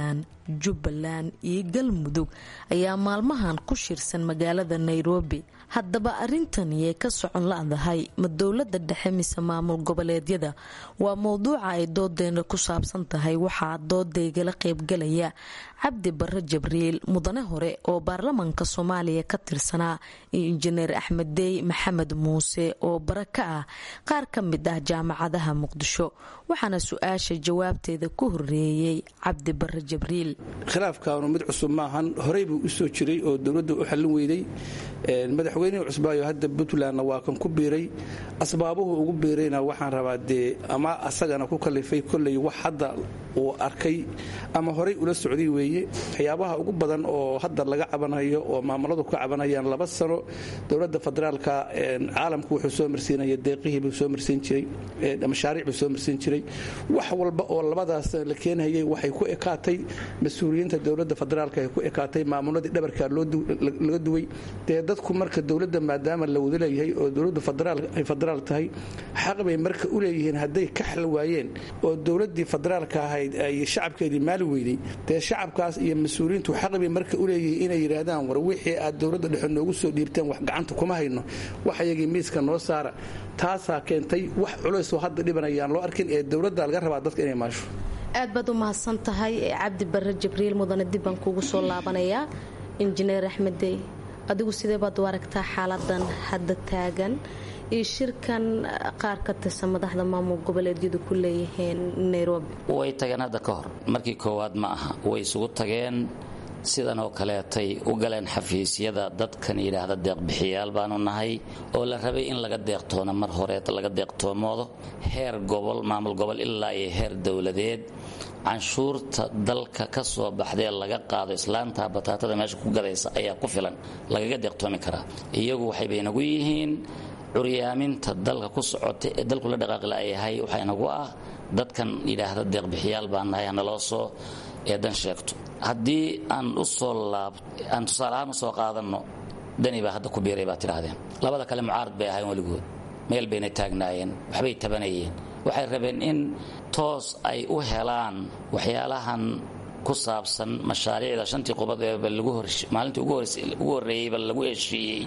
jubbaland iyo galmudug ayaa maalmahan ku shirsan magaalada nairobi haddaba arrintaniyay ka socon la-dahay ma dowlada dhexe mise maamul goboleedyada waa mowduuca ay doodeena ku saabsan tahay waxaa doodaygala qaybgalaya cabdi bare jabriil mudane hore oo baarlamaanka soomaaliya ka tirsanaa iyo injineer axmed dey maxamed muuse oo bare ka ah qaar ka mid ah jaamacadaha muqdisho waxaana su-aasha jawaabteeda ku horeeyey cabdi bare jabriil khilaafkaanu mid cusub maahan horey buu usoo jiray oo dowladda u xallin weyday madaxweynihii cusbaayo hadda puntlandna waa kan ku biiray asbaabuhu ugu biirayna waxaan rabaa dee ama asagana ku kalifay kolley wax hadda uu arkay ama horey ula socday weeye waxyaabaha ugu badan oo hadda laga cabanayo oo maamuladu ka cabanayaan laba sano dowladda federaalka caalamku wuxuu soo marsiinaya deeqihiibuu soo marsiin jiray mashaariic buu soo marsiin jiray wax walba oo labadaas la keenhayay waxay ku ekaatay mas-uuliyiinta dowladda federaalka ay ku ekaatay maamuladii dhabarkaa laga duway dee dadku marka dowladda maadaama la wada leeyahay oo dowladdu ay federaal tahay xaq bay marka u leeyihiin hadday ka xal waayeen oo dowladdii federaalka ahayd ay shacabkeedii maali weyday dee shacabkaas iyo mas-uuliyiintu xaq bay marka u leeyihiin inay yidhaahdaan war wixii aad dowladda dhexe noogu soo dhiibteen wax gacanta kuma hayno waxayagii miiska noo saara taasaa keentay wax culaysoo hadda dhibanayaan loo arkin ee dowladda laga rabaa dadka inay maasho aad baad u mahadsan tahay cabdi bare jibriil mudane dib baan kugu soo laabanayaa injineer axmeddey adigu sidee baad u aragtaa xaaladan hadda taagan iyo shirkan qaar ka tirsan madaxda maamul goboleedyadu ku leeyihiin nairobi way tageen hadda ka hor markii koowaad ma aha way isugu tageen sidan oo kaleetay u galeen xafiisyada dadkan yidhaahda deeqbixiyaal baanu nahay oo la rabay in laga deeqtoono mar horeeta laga deeqtoomoodo heer gobol maamul gobol ilaa iyo heer dowladeed canshuurta dalka ka soo baxdee laga qaado islaanta bataatada meesha ku gadaysa ayaa ku filan lagaga deeqtoomi karaa iyagu waxay baynagu yihiin curyaaminta dalka ku socota ee dalku la dhaqaaqila ayahay waxaa inagu ah dadkan yidhaahda deeqbixiyaal baan nahay hanaloo soo eedan sheegto haddii aan u soo laab aan tusaale ahaan u soo qaadanno dani baa hadda ku biiray baa tidhaahdeen labada kale mucaarad bay ahayn weligood meel bayna taagnaayeen waxbay tabanayeen waxay rabeen in toos ay u helaan waxyaalahan ku saabsan mashaariicda shantii qubad eeba maalintii ugu horreeyeyba lagu heshiiyey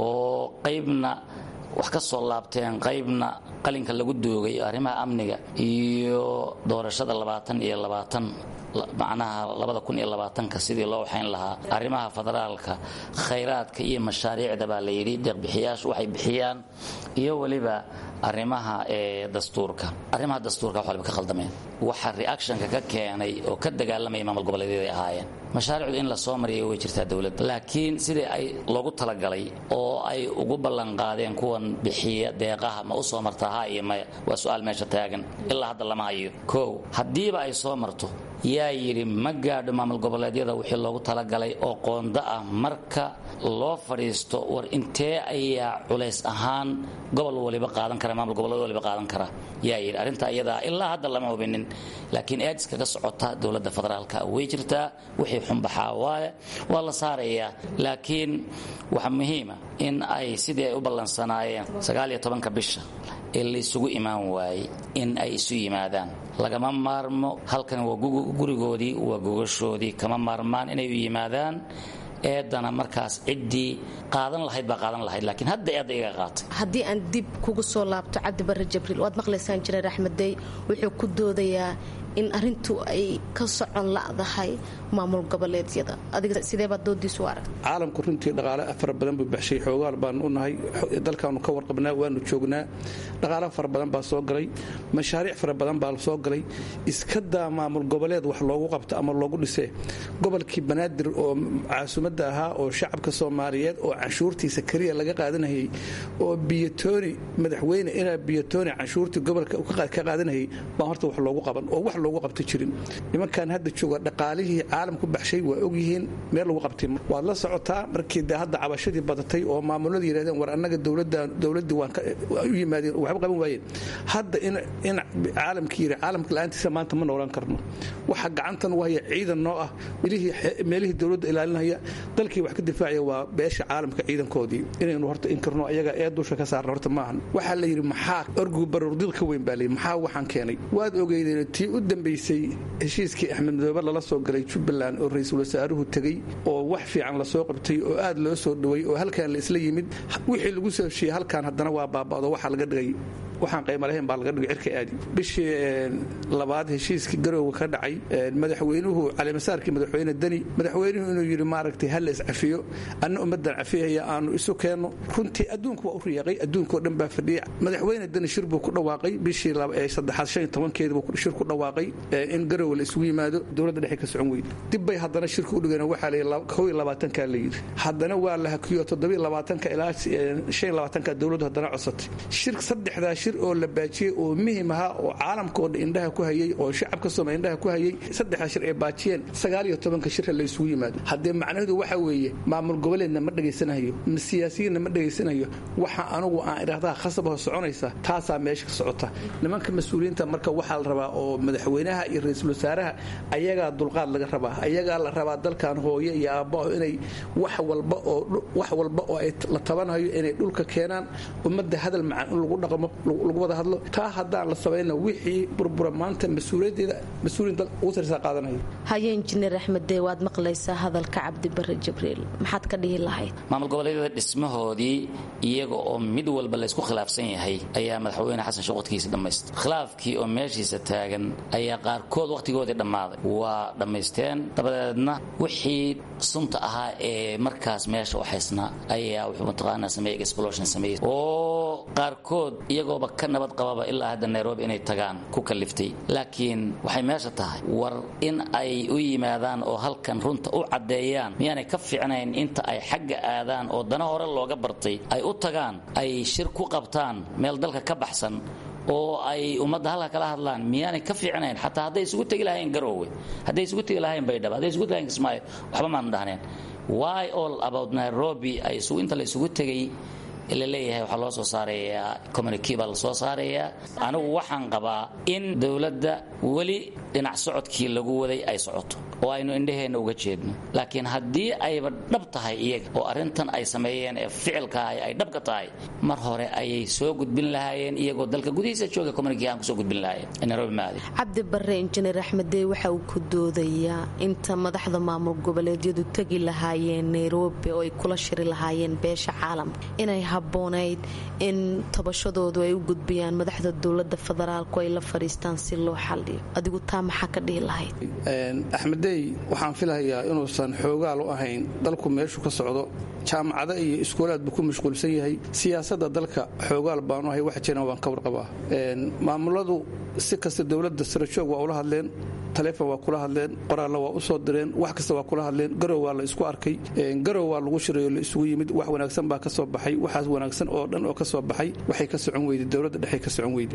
oo qaybna wax ka soo laabteen qaybna qalinka lagu doogay arrimaha amniga iyo doorashada labaatan iyo labaatan macnaha labada kun iyo labaatanka sidii loo waxayn lahaa arrimaha federaalka khayraadka iyo mashaariicda baa la yidhi deeqbixiyaashu waxay bixiyaan iyo weliba arrimaha ee dastuurka arrimaha dastuurka wax waliba ka khaldameen waxa reactionka ka keenay oo ka dagaalamaya maamul goboleedyada ay ahaayeen mashaariicdu in la soo mariyo way jirtaa dowladda laakiin sidii ay loogu talagalay oo ay ugu ballanqaadeen kuwan bixiya deeqaha ma u soo martaa ha iyo maya waa su-aal meesha taagan ilaa hadda lama hayo kow haddiiba ay soo marto yaa yidhi ma gaadho maamul goboleedyada wixii loogu talagalay oo qoonda ah marka loo fadhiisto war intee ayaa culays ahaan gobol waliba qaadan kara maamul goboleed waliba qaadan kara yaa yidhi arrinta iyadaa ilaa hadda lama hubinin laakiin eedis kaga socota dowladda federaalka way jirtaa wixii xunbaxaa waaye waa la saarayaa laakiin waxa muhiima in ay sidii ay u ballansanaayeen sagaaliyo tobanka bisha ee laysugu imaan waayey in ay isu yimaadaan lagama maarmo halkan waa gurigoodii waa gogashoodii kama maarmaan inay u yimaadaan eedana markaas ciddii qaadan lahayd baa qaadan lahayd laakiin hadda eedda iga qaatay haddii aan dib kugu soo laabto cabdi bare jibriil waad maqlaysaan jireer axmeddey wuxuu ku doodayaa in arintu ay ka socon la'dahay maamul goboleedyada adiga sideebaad doodiisu arag caalamku runtii dhaqaale fara badan buu baxshay xoogaal baanu u nahay dalkaanu ka warqabnaa waanu joognaa dhaqaale fara badan baa soo galay mashaariic fara badan baa soo galay iska daa maamul goboleed wax loogu qabto ama loogu dhisee gobolkii banaadir oo caasimadda ahaa oo shacabka soomaaliyeed oo canshuurtiisa keliya laga qaadanayay oo biyatooni madaxweyne inaa biyatooni canshuurtii gobolka ka qaadanayay baa horta wax loogu qaban oo wax loogu qabta jirin nimankan hadda jooga dhaqaalihii caalamku baxshay waa ogyihiin meel lagu qabtay waad la socotaa markii de hadda cabashadii badatay oo maamulada yidhahdeen war annaga dowladdii waan u yimaadeen waxba qaban waayeen hadda in caalamkii yidhi caalamka la'aantiisa maanta ma noolaan karno waxa gacantan wahaya ciidan noo ah meelihii dowladda ilaalinaya dalkii wax ka difaacaya waa beesha caalamka ciidankoodii inaynu horta inkirno ayaga ee dusha ka saarna horta maahan waxaa la yidhi maxaa orgu barurdil ka weyn baa layidhi maxaa waxaan keenay waad ogeydeen tii u dambaysay heshiiskii axmed madoobe lala soo galay jubbaland oo ra-iisul wasaaruhu tegey oo wax fiican lasoo qabtay oo aad loo soo dhoway oo halkan la isla yimid wixii lagu soo heshiiyey halkan haddana waa baaba'do waxaa laga dhigay waxaan qayma lahayn baa laga dhigay cirka aadi bishii labaad heshiiskii garowga ka dhacay madaxweynuhu calimasaarkii madaxweyne deni madaxweynuhu inuu yidhi maaragtay ha la iscafiyo anna ummaddan cafiyaya aanu isu keenno runtii adduunku waa u riyaaqay adduunkao dhan baa fadhiyay madaxweyne deni shir buu ku dhawaaqay bishii saddexaad shan iyo tobankeedi buu shir ku dhawaaqay in garowe la isugu yimaado dowladda dhexe ka socon weyde dib bay haddana shirka u dhigeen waxaa la kow iyo labaatankaa la yidhi haddana waa la hakiyo toddobiyo labaatanka ilaa shan iyo labaatanka dowladdu haddana codsatay shir saddexdaa shir oo la baajiyey oo muhim ahaa oo caalamkoo dhan indhaha ku hayey oo shacabka soomaliya indhaha ku hayey saddexdaa shir ay baajiyeen sagaal iyo tobanka shirka la isugu yimaado haddee macnaheedu waxa weeye maamul goboleedna ma dhegaysanayo siyaasiyiinna ma dhegaysanayo waxa anugu aan idhaahdaa khasabaho soconaysa taasaa meesha ka socota nimanka mas-uuliyiinta marka waxaa la rabaa oo madaxweynaha iyo ra-iisul wasaaraha ayagaa dulqaad laga rabaa ayagaa la rabaa dalkan hooye iyo aabbaho inay wax walba oo wax walba oo ay la tabanayo inay dhulka keenaan ummadda hadal macaan in lagu dhaqmo lagu wada hadlo taa haddaan la samayna wixii burbura maanta mas-uuliyadeeda mas-uuliyin ugu sarsaa qaadanaya haye injineer axmed dee waad maqlaysaa hadalka cabdi bare jibriil maxaad ka dhihi lahayd maamul goboleedyada dhismahoodii iyaga oo mid walba laysku khilaafsan yahay ayaa madaxweyne xasan shuqudkiisa dhammaystay khilaafkii oo meeshiisa taagan ayaa qaarkood wakhtigoodii dhammaaday waa dhammaysteen dabadeedna wixii sunta ahaa ee markaas meesha u haysnaa ayaa wuxuu mataqaanaa sameeyey explosion sameeyey oo qaarkood iyagooba ka nabad qababa ilaa hadda nairobi inay tagaan ku kaliftay laakiin waxay meesha tahay war in ay u yimaadaan oo halkan runta u caddeeyaan miyaanay ka fiicnayn inta ay xagga aadaan oo dana hore looga bartay ay u tagaan ay shir ku qabtaan meel dalka ka baxsan oo ay ummadda halka kala hadlaan miyaanay ka fiicnayn xataa hadday isugu tegi lahayn garoowe hadday isugu tegi lahayn baydhabo hadday isugu tegi lahayn kismaayo waxba maanu dhahneen why all about nairobi ay isugu inta la isugu tegay la leeyahay waxaa loo soo saarayaa communiki baa la soo saarayaa anigu waxaan qabaa in dowladda weli dhinac socodkii lagu waday ay socoto oo aynu indhaheenna uga jeedno laakiin haddii ayba dhab tahay iyaga oo arrintan ay sameeyeen ee ficilkaah ay dhabka tahay mar hore ayay soo gudbin lahaayeen iyagoo dalka gudihiisa jooga communiki aan kusoo gudbin lahaayeen nairobi maadi cabdi bare injineer axmeddee waxa uu ku doodayaa inta madaxda maamul goboleedyadu tegi lahaayeen nairobi oo ay kula shiri lahaayeen beesha caalamka inay haboonayd in tabashadoodu ay u gudbiyaan madaxda dowlada federaalku ay la fadhiistaan si loo xaliyo adigu taa maxaa ka dhihi lahayd axmedey waxaan filahayaa inuusan xoogaal u ahayn dalku meeshu ka socdo jaamacado iyo iskuulaad buu ku mashquulsan yahay siyaasadda dalka xoogaal baanu ahay wax jiran waan ka warqabaa maamuladu si kasta dowladda sarajoog waa ula hadleen taleefon waa kula hadleen qoraalna waa u soo direen wax kasta waa kula hadleen garow waa la isku arkay garow waa lagu shirayo la isugu yimid wax wanaagsan baa ka soo baxay waxaas wanaagsan oo dhan oo ka soo baxay waxay ka socon weyday dowladda dhexe ka socon weyday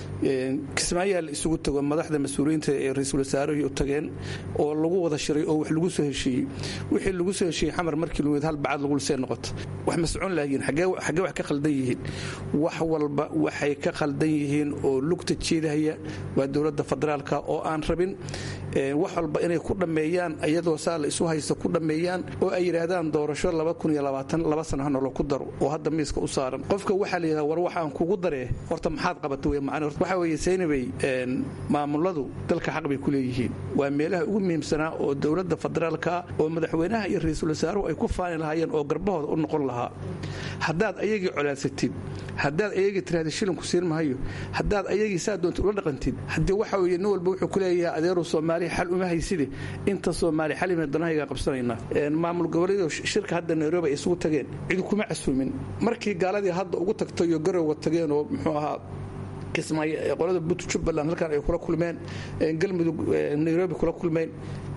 kismaayaa la isugu tago madaxda mas-uuliyiinta ee ra-iisul wasaarahii u tageen oo lagu wada shiray oo wax lagu soo heshiiyey wixii lagu soo heshiiyey xamar markii lumid hal bacad lagu lisee noqoto wax ma socon lahayiin xaggee wax ka khaldan yihiin wax walba waxay ka khaldan yihiin oo lugta jeedahaya waa dowladda federaalka oo aan rabin wax walba inay ku dhammeeyaan iyadoo saa la isu haysta ku dhammeeyaan oo ay yidhaahdaan doorasho laba sano hanolo ku daro oo hadda miiska u saaran qofka waxaa la yidhahda war waxaan kugu daree horta maxaad qabata wey macne waxaa weeye saynabay maamuladu dalka xaq bay ku leeyihiin waa meelaha ugu muhiimsanaa oo dowladda federaalka oo madaxweynaha iyo ra-iisul wasaaruhu ay ku faani lahaayeen oo garbahooda u noqon lahaa haddaad ayagii colaadsatid haddaad ayagii tiraahda shilinku siin mahayo haddaad ayagii saa doonta ula dhaqantid haddii waxa weeye nin walba wuxuu ku leeyahay adeeru soomaaliya xal uma hayside inta soomaaliya xal ima danahaygaa qabsanaynaa maamul goboleedu shirka hadda nairobi ay isugu tageen cidi kuma casuumin markii gaaladii hadda ugu tagtayo garowa tageen oo muxuu ahaa kismaayo qolada but jubbaland halkan ay kula kulmeen galmudug nairobi kula kulmeen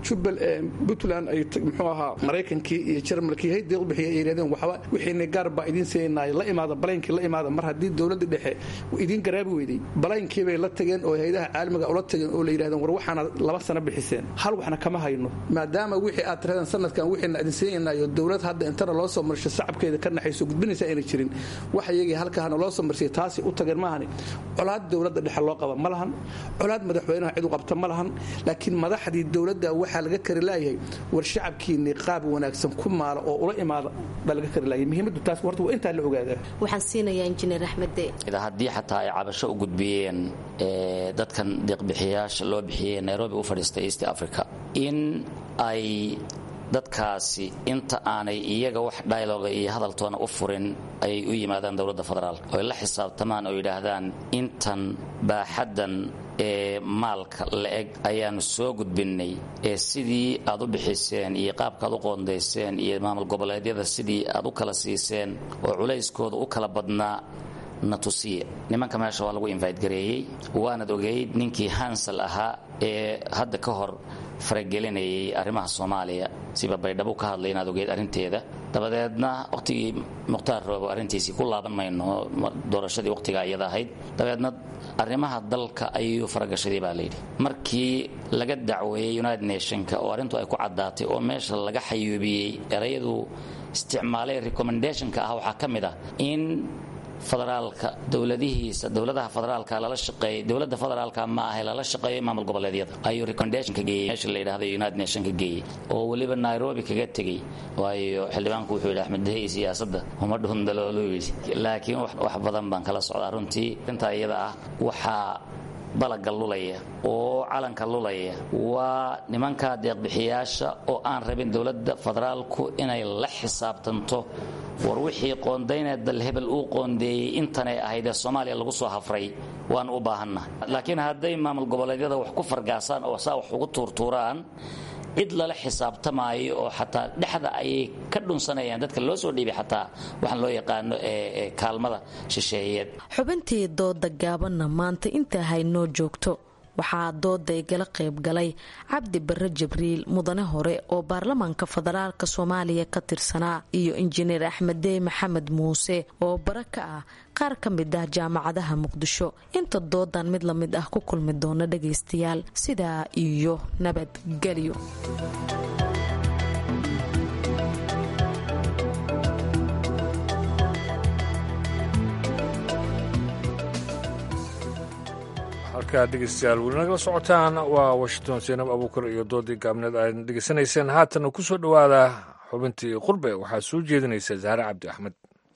puntland ay muxuu ahaa maraykankii iyo jarmalkii hay deeq bixiya ay yidhahdeen waxba wixiina gaar baa idiin siinay la imaada balaynkii la imaada mar haddii dowladda dhexe idiin garaabi weyday balaynkii bay la tageen oo hayadaha caalamiga ula tageen oo la yidhahdeen war waxaana laba sano bixiseen hal waxna kama hayno maadaama wixii aad tirahdeen sanadkan wixiina idin siinayo dowlad hadda intana loo soo marsho sacabkeeda ka naxayso gudbinaysa ayna jirin wax iyagii halkaana loo soo marsiyay taasi u tageen maahani colaad dowladda dhexe loo qaba ma lahan colaad madaxweynaha cid u qabta ma lahan laakiin madaxdii dowladda waxaa laga kari laayahay war shacabkiinni qaab wanaagsan ku maala oo ula imaada baa laga kari laayay muhiimaddu taas warta waa intaa la ogaadaa waxaan siinayaa injineer axmedde haddii xataa ay cabasho u gudbiyeen dadkan deeqbixiyaasha loo bixiyey nairobi u fadhiistay east africa in ay dadkaasi inta aanay iyaga wax dialoga iyo hadaltoona u furin ayay u yimaadaan dowladda federaalk oy la xisaabtamaan oo yidhaahdaan intan baaxaddan ee maalka la-eg ayaanu soo gudbinnay ee sidii aad u bixiseen iyo qaabkaaad u qoondayseen iyo maamul goboleedyada sidii aad u kala siiseen oo culayskooda u kala badnaa na tusiya nimanka meesha waa lagu invite gareeyey waanad ogeyd ninkii hansal ahaa ee hadda ka hor faragelinayay arrimaha soomaaliya siba baydhabo ka hadlay inaad ogeyd arrinteeda dabadeedna wakhtigii mukhtaar roobo arrintiisii ku laaban mayno doorashadii wakhtigaa iyada ahayd dabeedna arrimaha dalka ayuu faragashaday baa layidhi markii laga dacweeyey united nationka oo arrintu ay ku caddaatay oo meesha laga xayuubiyey erayadu isticmaalay recommendationka ah waxaa ka mid ah in federaalka dowladihiisa dowladaha federaalka lala shaqeeyay dowladda federaalka ma ahay lala shaqeeyo maamul goboleedyada ayuu recommendationka geeyey meesha la yidhahdo united nationka geeyey oo weliba nairobi kaga tegey waayo xildhibaanku wuxuu yidhi axmed dahey siyaasadda uma dhundaloolu yidhi laakiin wax badan baan kala socdaa runtii intaa iyada ah waxaa balaga lulaya oo calanka lulaya waa nimanka deeqbixiyaasha oo aan rabin dowladda federaalku inay la xisaabtanto war wixii qoondayna dal hebel uu qoondeeyey intanay ahayd ee soomaaliya lagu soo hafray waan u baahanna laakiin hadday maamul goboleedyada wax ku fargaasaan oo saa wax ugu tuurtuuraan cid lala xisaabtamaayo oo xataa dhexda ayay ka dhunsanayaan dadka loo soo dhiibay xataa waxaan loo yaqaano ee kaalmada shisheeyeed xubintii dooda gaabanna maanta intaa haynoo joogto waxaa dooda igala qayb galay cabdi barre jibriil mudane hore oo baarlamaanka federaalk soomaaliya ka tirsanaa iyo injineer axmeddey maxamed muuse oo bara ka ah qaar ka mid ah jaamacadaha muqdisho inta doodan mid la mid ah ku kulmi doona dhagaystayaal sidaa iyo nabadgelyo halkaad dhegeystayaal weli nagala socotaan waa washington seenab abuukar iyo doodii gaabneed aad dhegeysanayseen haatana ku soo dhowaada xubintii qurbe waxaa soo jeedinaysa zahre cabdi axmed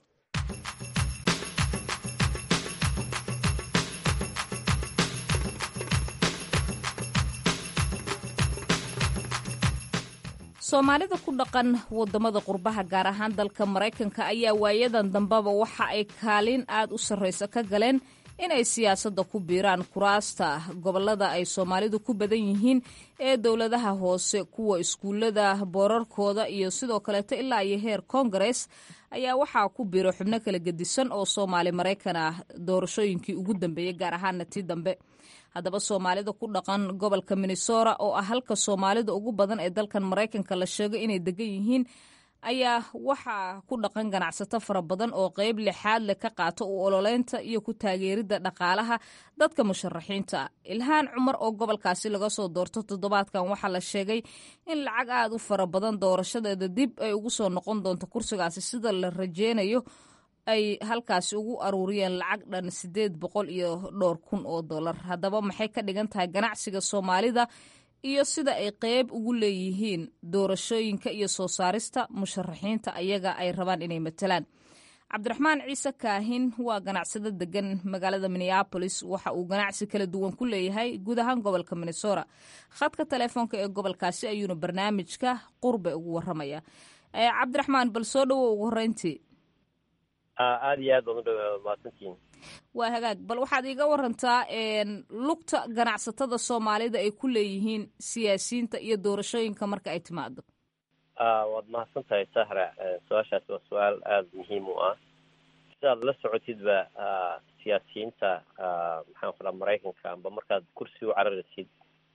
soomaalida ku dhaqan wadamada qurbaha gaar ahaan dalka maraykanka ayaa waayadan dambeba waxa ay kaalin aad u sarraysa ka galeen inay siyaasadda ku biiraan kuraasta gobolada ay soomaalidu ku badan yihiin ee dowladaha hoose kuwa iskuullada boorarkooda iyo sidoo kaleeto ilaa iyo heer kongares ayaa waxaa ku biiro xubno kala gedisan oo soomaali maraykan ah doorashooyinkii ugu dambeeyey gaar ahaana tii dambe haddaba soomaalida ku dhaqan gobolka minnesota oo ah halka soomaalida ugu badan ee dalkan maraykanka la sheego inay degan yihiin ayaa waxaa ku dhaqan ganacsato fara badan oo qeyb lixaad leh ka qaato u ololeynta iyo ku taageeridda dhaqaalaha dadka musharaxiinta ah ilhaan cumar oo gobolkaasi laga soo doorto toddobaadkan waxaa la sheegay in lacag aad u fara badan doorashadeeda dib ay ugu soo noqon doonto kursigaasi sida la rajeynayo ay halkaasi ugu aruuriyeen lacag dhan siddeed boqol iyo dhowr kun oo dollar haddaba maxay ka dhigan tahay ganacsiga soomaalida iyo sida ay qeyb ugu leeyihiin doorashooyinka iyo soo saarista musharaxiinta ayaga ay rabaan inay matalaan cabdiraxmaan ciise kaahin waa ganacsado degan magaalada minneabolis waxa uu ganacsi kala duwan ku leeyahay guud ahaan gobolka minnesota khadka telefoonka ee gobolkaasi ayuuna barnaamijka qurbe ugu waramaya cabdiraxmaan bal soo dhowo ugu horeyntii aada iyo aad baan u dhow mahadsantihiin waa hagaag bal waxaad iiga warantaa lugta ganacsatada soomaalida ay ku leeyihiin siyaasiyiinta iyo doorashooyinka marka ay timaado waad mahadsan tahay sahra su-aashaasi waa su-aal aada muhiim u ah sidaad la socotidba siyaasiyiinta maxaan ku dhaha maraykanka amba markaad kursi u cararaysid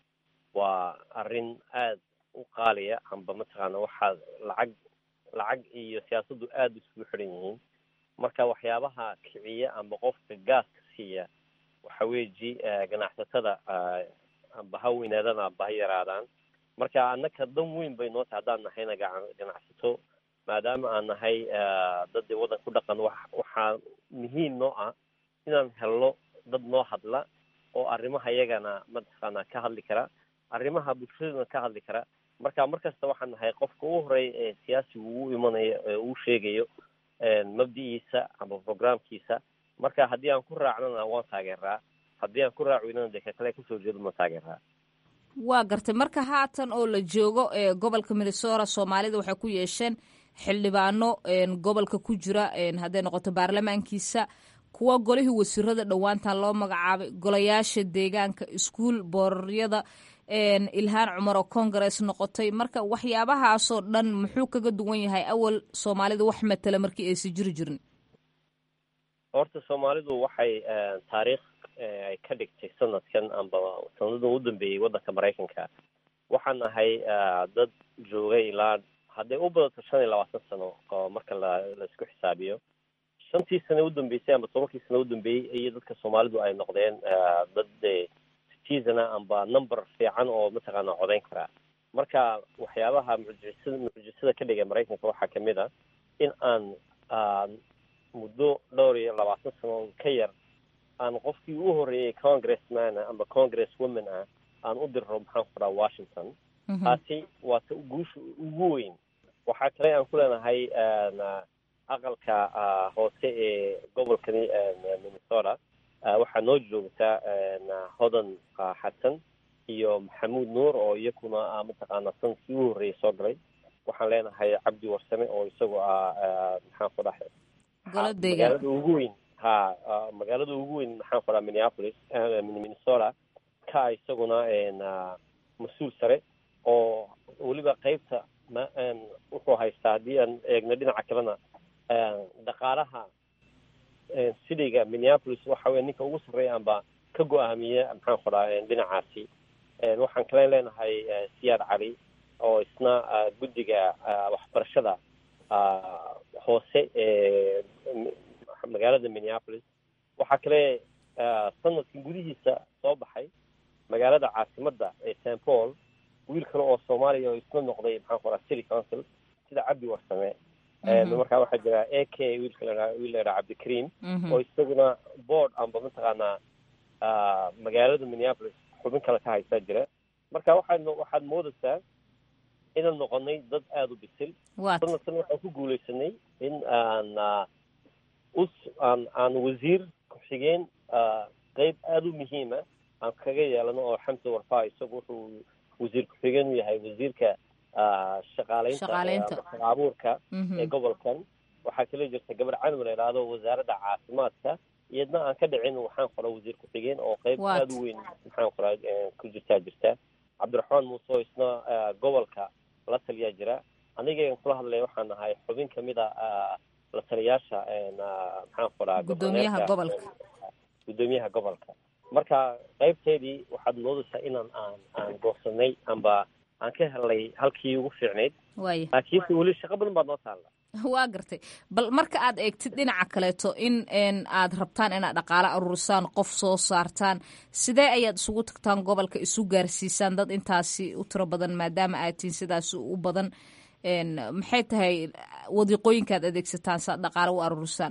waa arrin aada u qaaliya amba mataqaana waxaad lacag lacag iyo siyaasaddu aada isugu xidhan yihiin marka waxyaabaha kiciya amba qofka gaaska siiya waxa weeji ganacsatada amba ha weynaadaan amba ha yaraadaan marka annaka dan weyn bay noo tahay haddaan nahayna ganacsato maadaama aan nahay dad waddan ku dhaqan wa waxaa muhiim noo ah inaan helno dad noo hadla oo arrimaha iyagana mataqaana ka hadli kara arrimaha bulshadana ka hadli kara marka mar kasta waxaan nahay qofka u horeeya ee siyaasigu uu imanayo ee uu sheegayo mabdi'iisa ama programkiisa marka haddii aan ku raacnana waan taageeraa haddii aan ku raac weynana dee ka kale kasoo jeedo ma taageeraa waa gartay marka haatan oo la joogo ee gobolka minnesota soomaalida waxay ku yeesheen xildhibaano gobolka ku jira hadday noqoto baarlamaankiisa kuwa golihii wasiirada dhowaantan loo magacaabay golayaasha deegaanka iskuol booraryada ilhaan cumar oo congress noqotay marka waxyaabahaasoo dhan muxuu kaga duwan yahay awal soomaalida wax matala markii aysa jiri jirin horta soomaalidu waxay taariikh ay ka dhigtay sanadkan amba sanadan u dambeeyey waddanka maraykanka waxaan ahay dad joogay ilaa hadday u badato shan iyo labaatan sano oo marka la laisku xisaabiyo shantii sane u dambeysay amba tobankii sane u dambeeyey iyo dadka soomaalidu ay noqdeen dad citizena amba number fiican oo mataqaana codayn karaa marka waxyaabaha mucjisada mucjisada ka dhigay maraykanka waxaa kamid a in aan muddo dhowr iyo labaatan sano ka yar aan qofkii u horeeyey congressman amba congress woman ah aan u dirro maxaan ku dhaha washington taasi waa ta guusha ugu weyn waxaa kale aan ku leenahay aqalka hoose ee gobolkani minnesota waxaa noo joogtaa hodan xasan iyo maxamuud nuur oo iyakuna mataqaana sanadkii u horreeyay soo galay waxaan leenahay cabdi warsame oo isagu ah maxaan ku dhahay magaalada ugu weyn ha magaalada ugu weyn maxaan ku dhaha minneapolis minnesota ka isaguna mas-uul sare oo weliba qeybta ma wuxuu haystaa haddii aan eegno dhinaca kalena dhaqaalaha cityga minneapolis waxa weya ninka ugu sarreeya amba ka go-aamiya maxaan ku dhaha dhinacaasi waxaan kale leenahay siyaad cali oo isna guddiga waxbarashada hoose ee magaalada minneapolis waxaa kale sanadkan gudihiisa soo baxay magaalada caasimadda ee st paul wiil kale oo soomaaliya oo isna noqday maxaan ku dhaha city council sida cabdi warsame markaa waxaa jira a k wiilka la wiil la yidhaha cabdikariim oo isaguna board amba mataqaanaa magaalada minneapolis xubin kale ka haysaa jira marka waxaad waxaad moodaysaa inaan noqonay dad aada u bisil sanadkan waxaan ku guuleysanay in aan us aan aan wasiir ku-xigeen qeyb aada u muhiima aan kaga yeelano oo xamse warfaa isagu wuxuu wasiir ku-xigeen u yahay wasiirka shaqaaleynta abuurka ee gobolkan waxaa kala jirta gabar canum la idhaahdo wasaaradda caafimaadka iyadna aan ka dhicin waxaan qora wasiir ku-xigeen oo qeyb aada u weyn maxaan qora ku jirtaa jirta cabdiraxmaan muuse oo isna gobolka la taliyaa jira aniga kula hadlaya waxaan nahay xubin kamid a la taliyaasha maxaan qoraa gudoomiyaha gobolka gudoomiyaha gobolka marka qeybteedii waxaad moodaysaa inaan aan aan goosanay amba aan ka helnay halkii ugu fiicnayd waaya laakiinse weli shaqo badan baad noo taalla waa gartay bal marka aad eegtid dhinaca kaleeto in aad rabtaan inaad dhaqaale aruurisaan qof soo saartaan sidee ayaad isugu tagtaan gobolka isu gaarsiisaan dad intaasi u tiro badan maadaama aad tihiin sidaas u badan maxay tahay wadiiqooyinkaad adeegsataan si aad dhaqaale u aruurisaan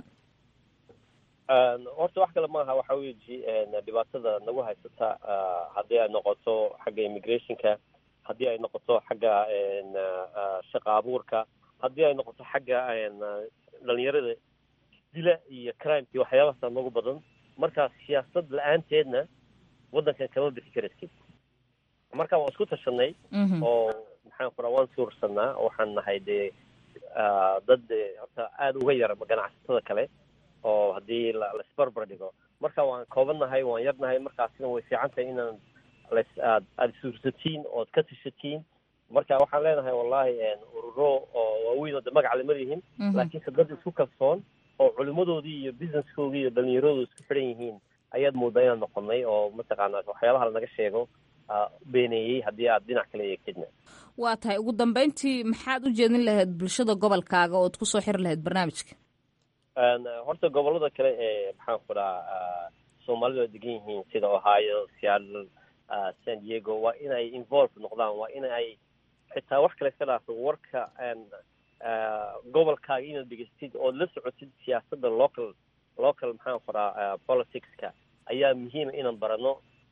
horta wax kale maaha waxa weji dhibaatada nagu haysata haddii ay noqoto xagga immigrationka haddii ay noqoto xagga shaqa abuurka haddii ay noqoto xagga dhalinyarada dila iyo crimeki waxyaabahaasa nagu badan marka siyaasad la-aanteedna waddankan kama bixi karaysid marka waan isku tashanay oo maxaan ku raa waan suursanaa waxaan nahay dee dad horta aada uga yar ganacsatada kale oo haddii laisbarbar dhigo marka waan koobannahay waan yarnahay markaasina way fiican tahay inaan las aad aada suursatiin ood ka tashatiin marka waxaan leenahay wallahi ururo oo waaweyn oo de magac lama lihin laakiinse dad isku kalsoon oo culimadoodii iyo businesskoodii iyo dhalinyaradooda isku xidhan yihiin ayaad moodaa inaan noqonay oo mataqaana waxyaabaha lanaga sheego beeneeyey haddii aad dhinac kale eegtidna waa tahay ugu dambeyntii maxaad u jeedin lahayd bulshada gobolkaaga ood kusoo xiri lahayd barnaamijka horta gobolada kale ee maxaan ku dhaha soomaalidu ay degan yihiin sida ohio seattle san diego waa inay involve noqdaan waa in ay xitaa wax kale iska dhaafo warka gobolkaaga inaad dhegeystid ood la socotid siyaasadda local local maxaan ku dhaha politicska ayaa muhiima inaan barano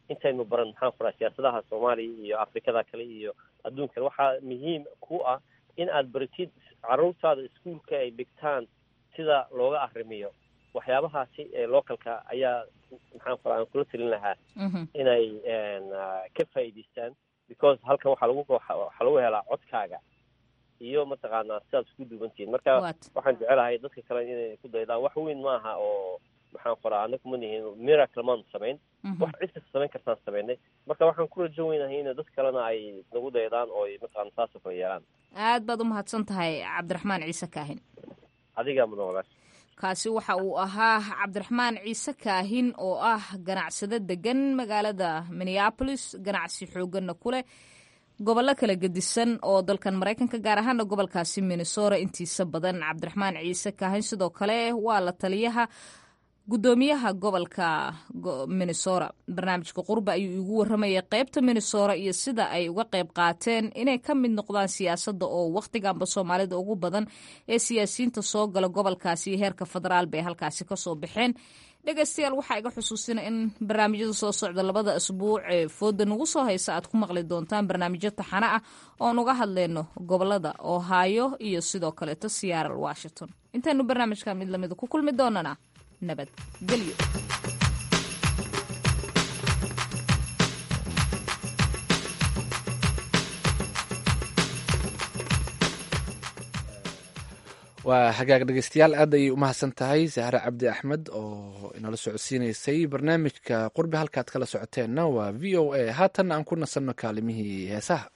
intaynu baran maxaan ku dhaha siyaasadaha soomaaliya iyo afrikada kale iyo adduunkan waxaa muhiim ku ah in aad baratid carruurtaada iskuolka ay dhigtaan sida looga arrimiyo waxyaabahaasi ee localka ayaa maxaan ku aan kula telin lahaa inay ka faa'iidaystaan because halkan waxaa lagu waxaa lagu helaa codkaaga iyo mataqaanaa sidaad isku duubantihiin marka waxaan jecelahay dadka kale inay ku daydaan wax weyn maaha oo maxaan qoraa anagu ma nihin miracle maanu samayn wax cid kasta samayn kartaan samaynay marka waxaan ku rajo weynahay in dad kalena ay nagu daydaan oo mataqaana saasoo kale yeelaan aad baad u mahadsan tahay cabdiraxmaan ciise kaahin adigaa mudan walaal kaasi waxa uu ahaa cabdiraxmaan ciise kaahin oo ah ganacsado degan magaalada minneabolis ganacsi xooganna ku leh gobollo kala gedisan oo dalkan maraykanka gaar ahaana gobolkaasi minnesora intiisa badan cabdiraxmaan ciise kaahin sidoo kale waa la taliyaha guddoomiyaha gobolka minnesora barnaamijka qurba ayuu igu warramayay qeybta minnesora iyo sida ay uga qeyb qaateen inay ka mid noqdaan siyaasadda oo wakhtiganba soomaalida ugu badan ee siyaasiyiinta soo gala gobolkaasi iyo heerka federaal bay halkaasi kasoo baxeen dhegeystayaal waxaa iga xusuusina in barnaamijyada soo socda labada asbuuc ee fooda nagu soo haysa aad ku maqli doontaan barnaamijyo taxano ah oon uga hadleyno gobolada ohaayo iyo sidoo kaleeto siyaaral washington intaynu barnaamijka mid lamida ku kulmi doonana nabadgelyo waa hagaag dhegeystayaal aad ayay u mahadsan tahay sahre cabdi axmed oo inala socodsiineysay barnaamijka qurbi halkaad kala socoteenna waa v o a haatanna aan ku nasanno kaalimihii heesaha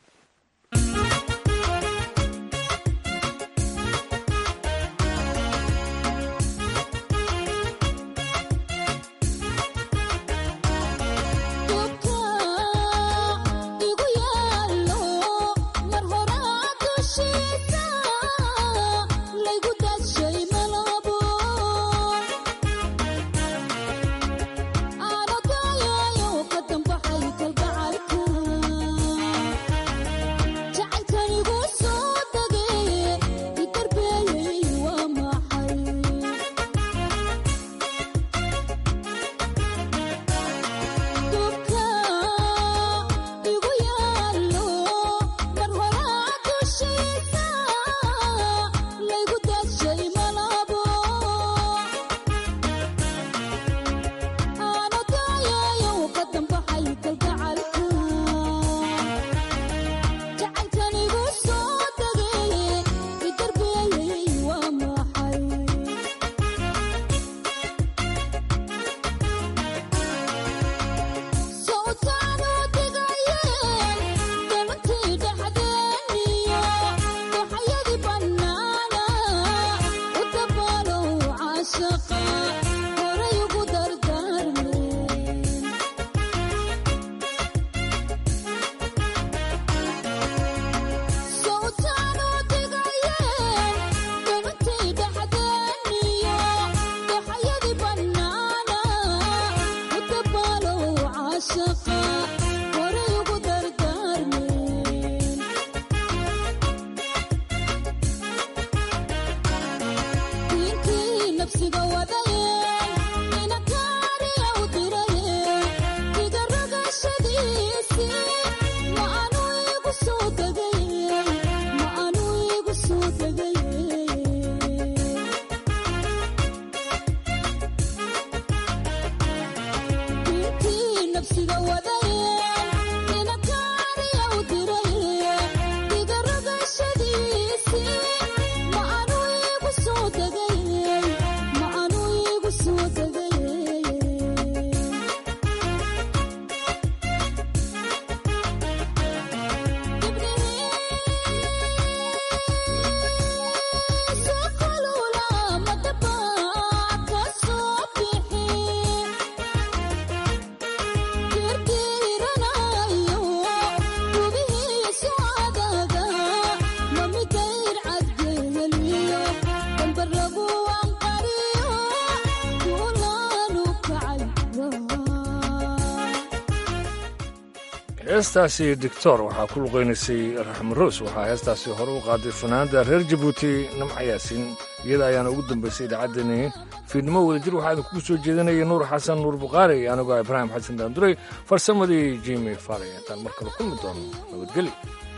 ma anu heestaasi doctor waxaa ku luqaynaysay raxme roos waxaa heestaasi hore u qaaday fanaanda reer jabuuti nimca yaasiin iyada ayaana ugu dambaysay idaacaddani fiidnimo wadajir waxaa idinkugu soo jeedinaya nuur xasan nuur bukhaari anigoo ibraahim xasan daanduray farsamadii jimi faray intaan mar kale kulmi doono nabadgeli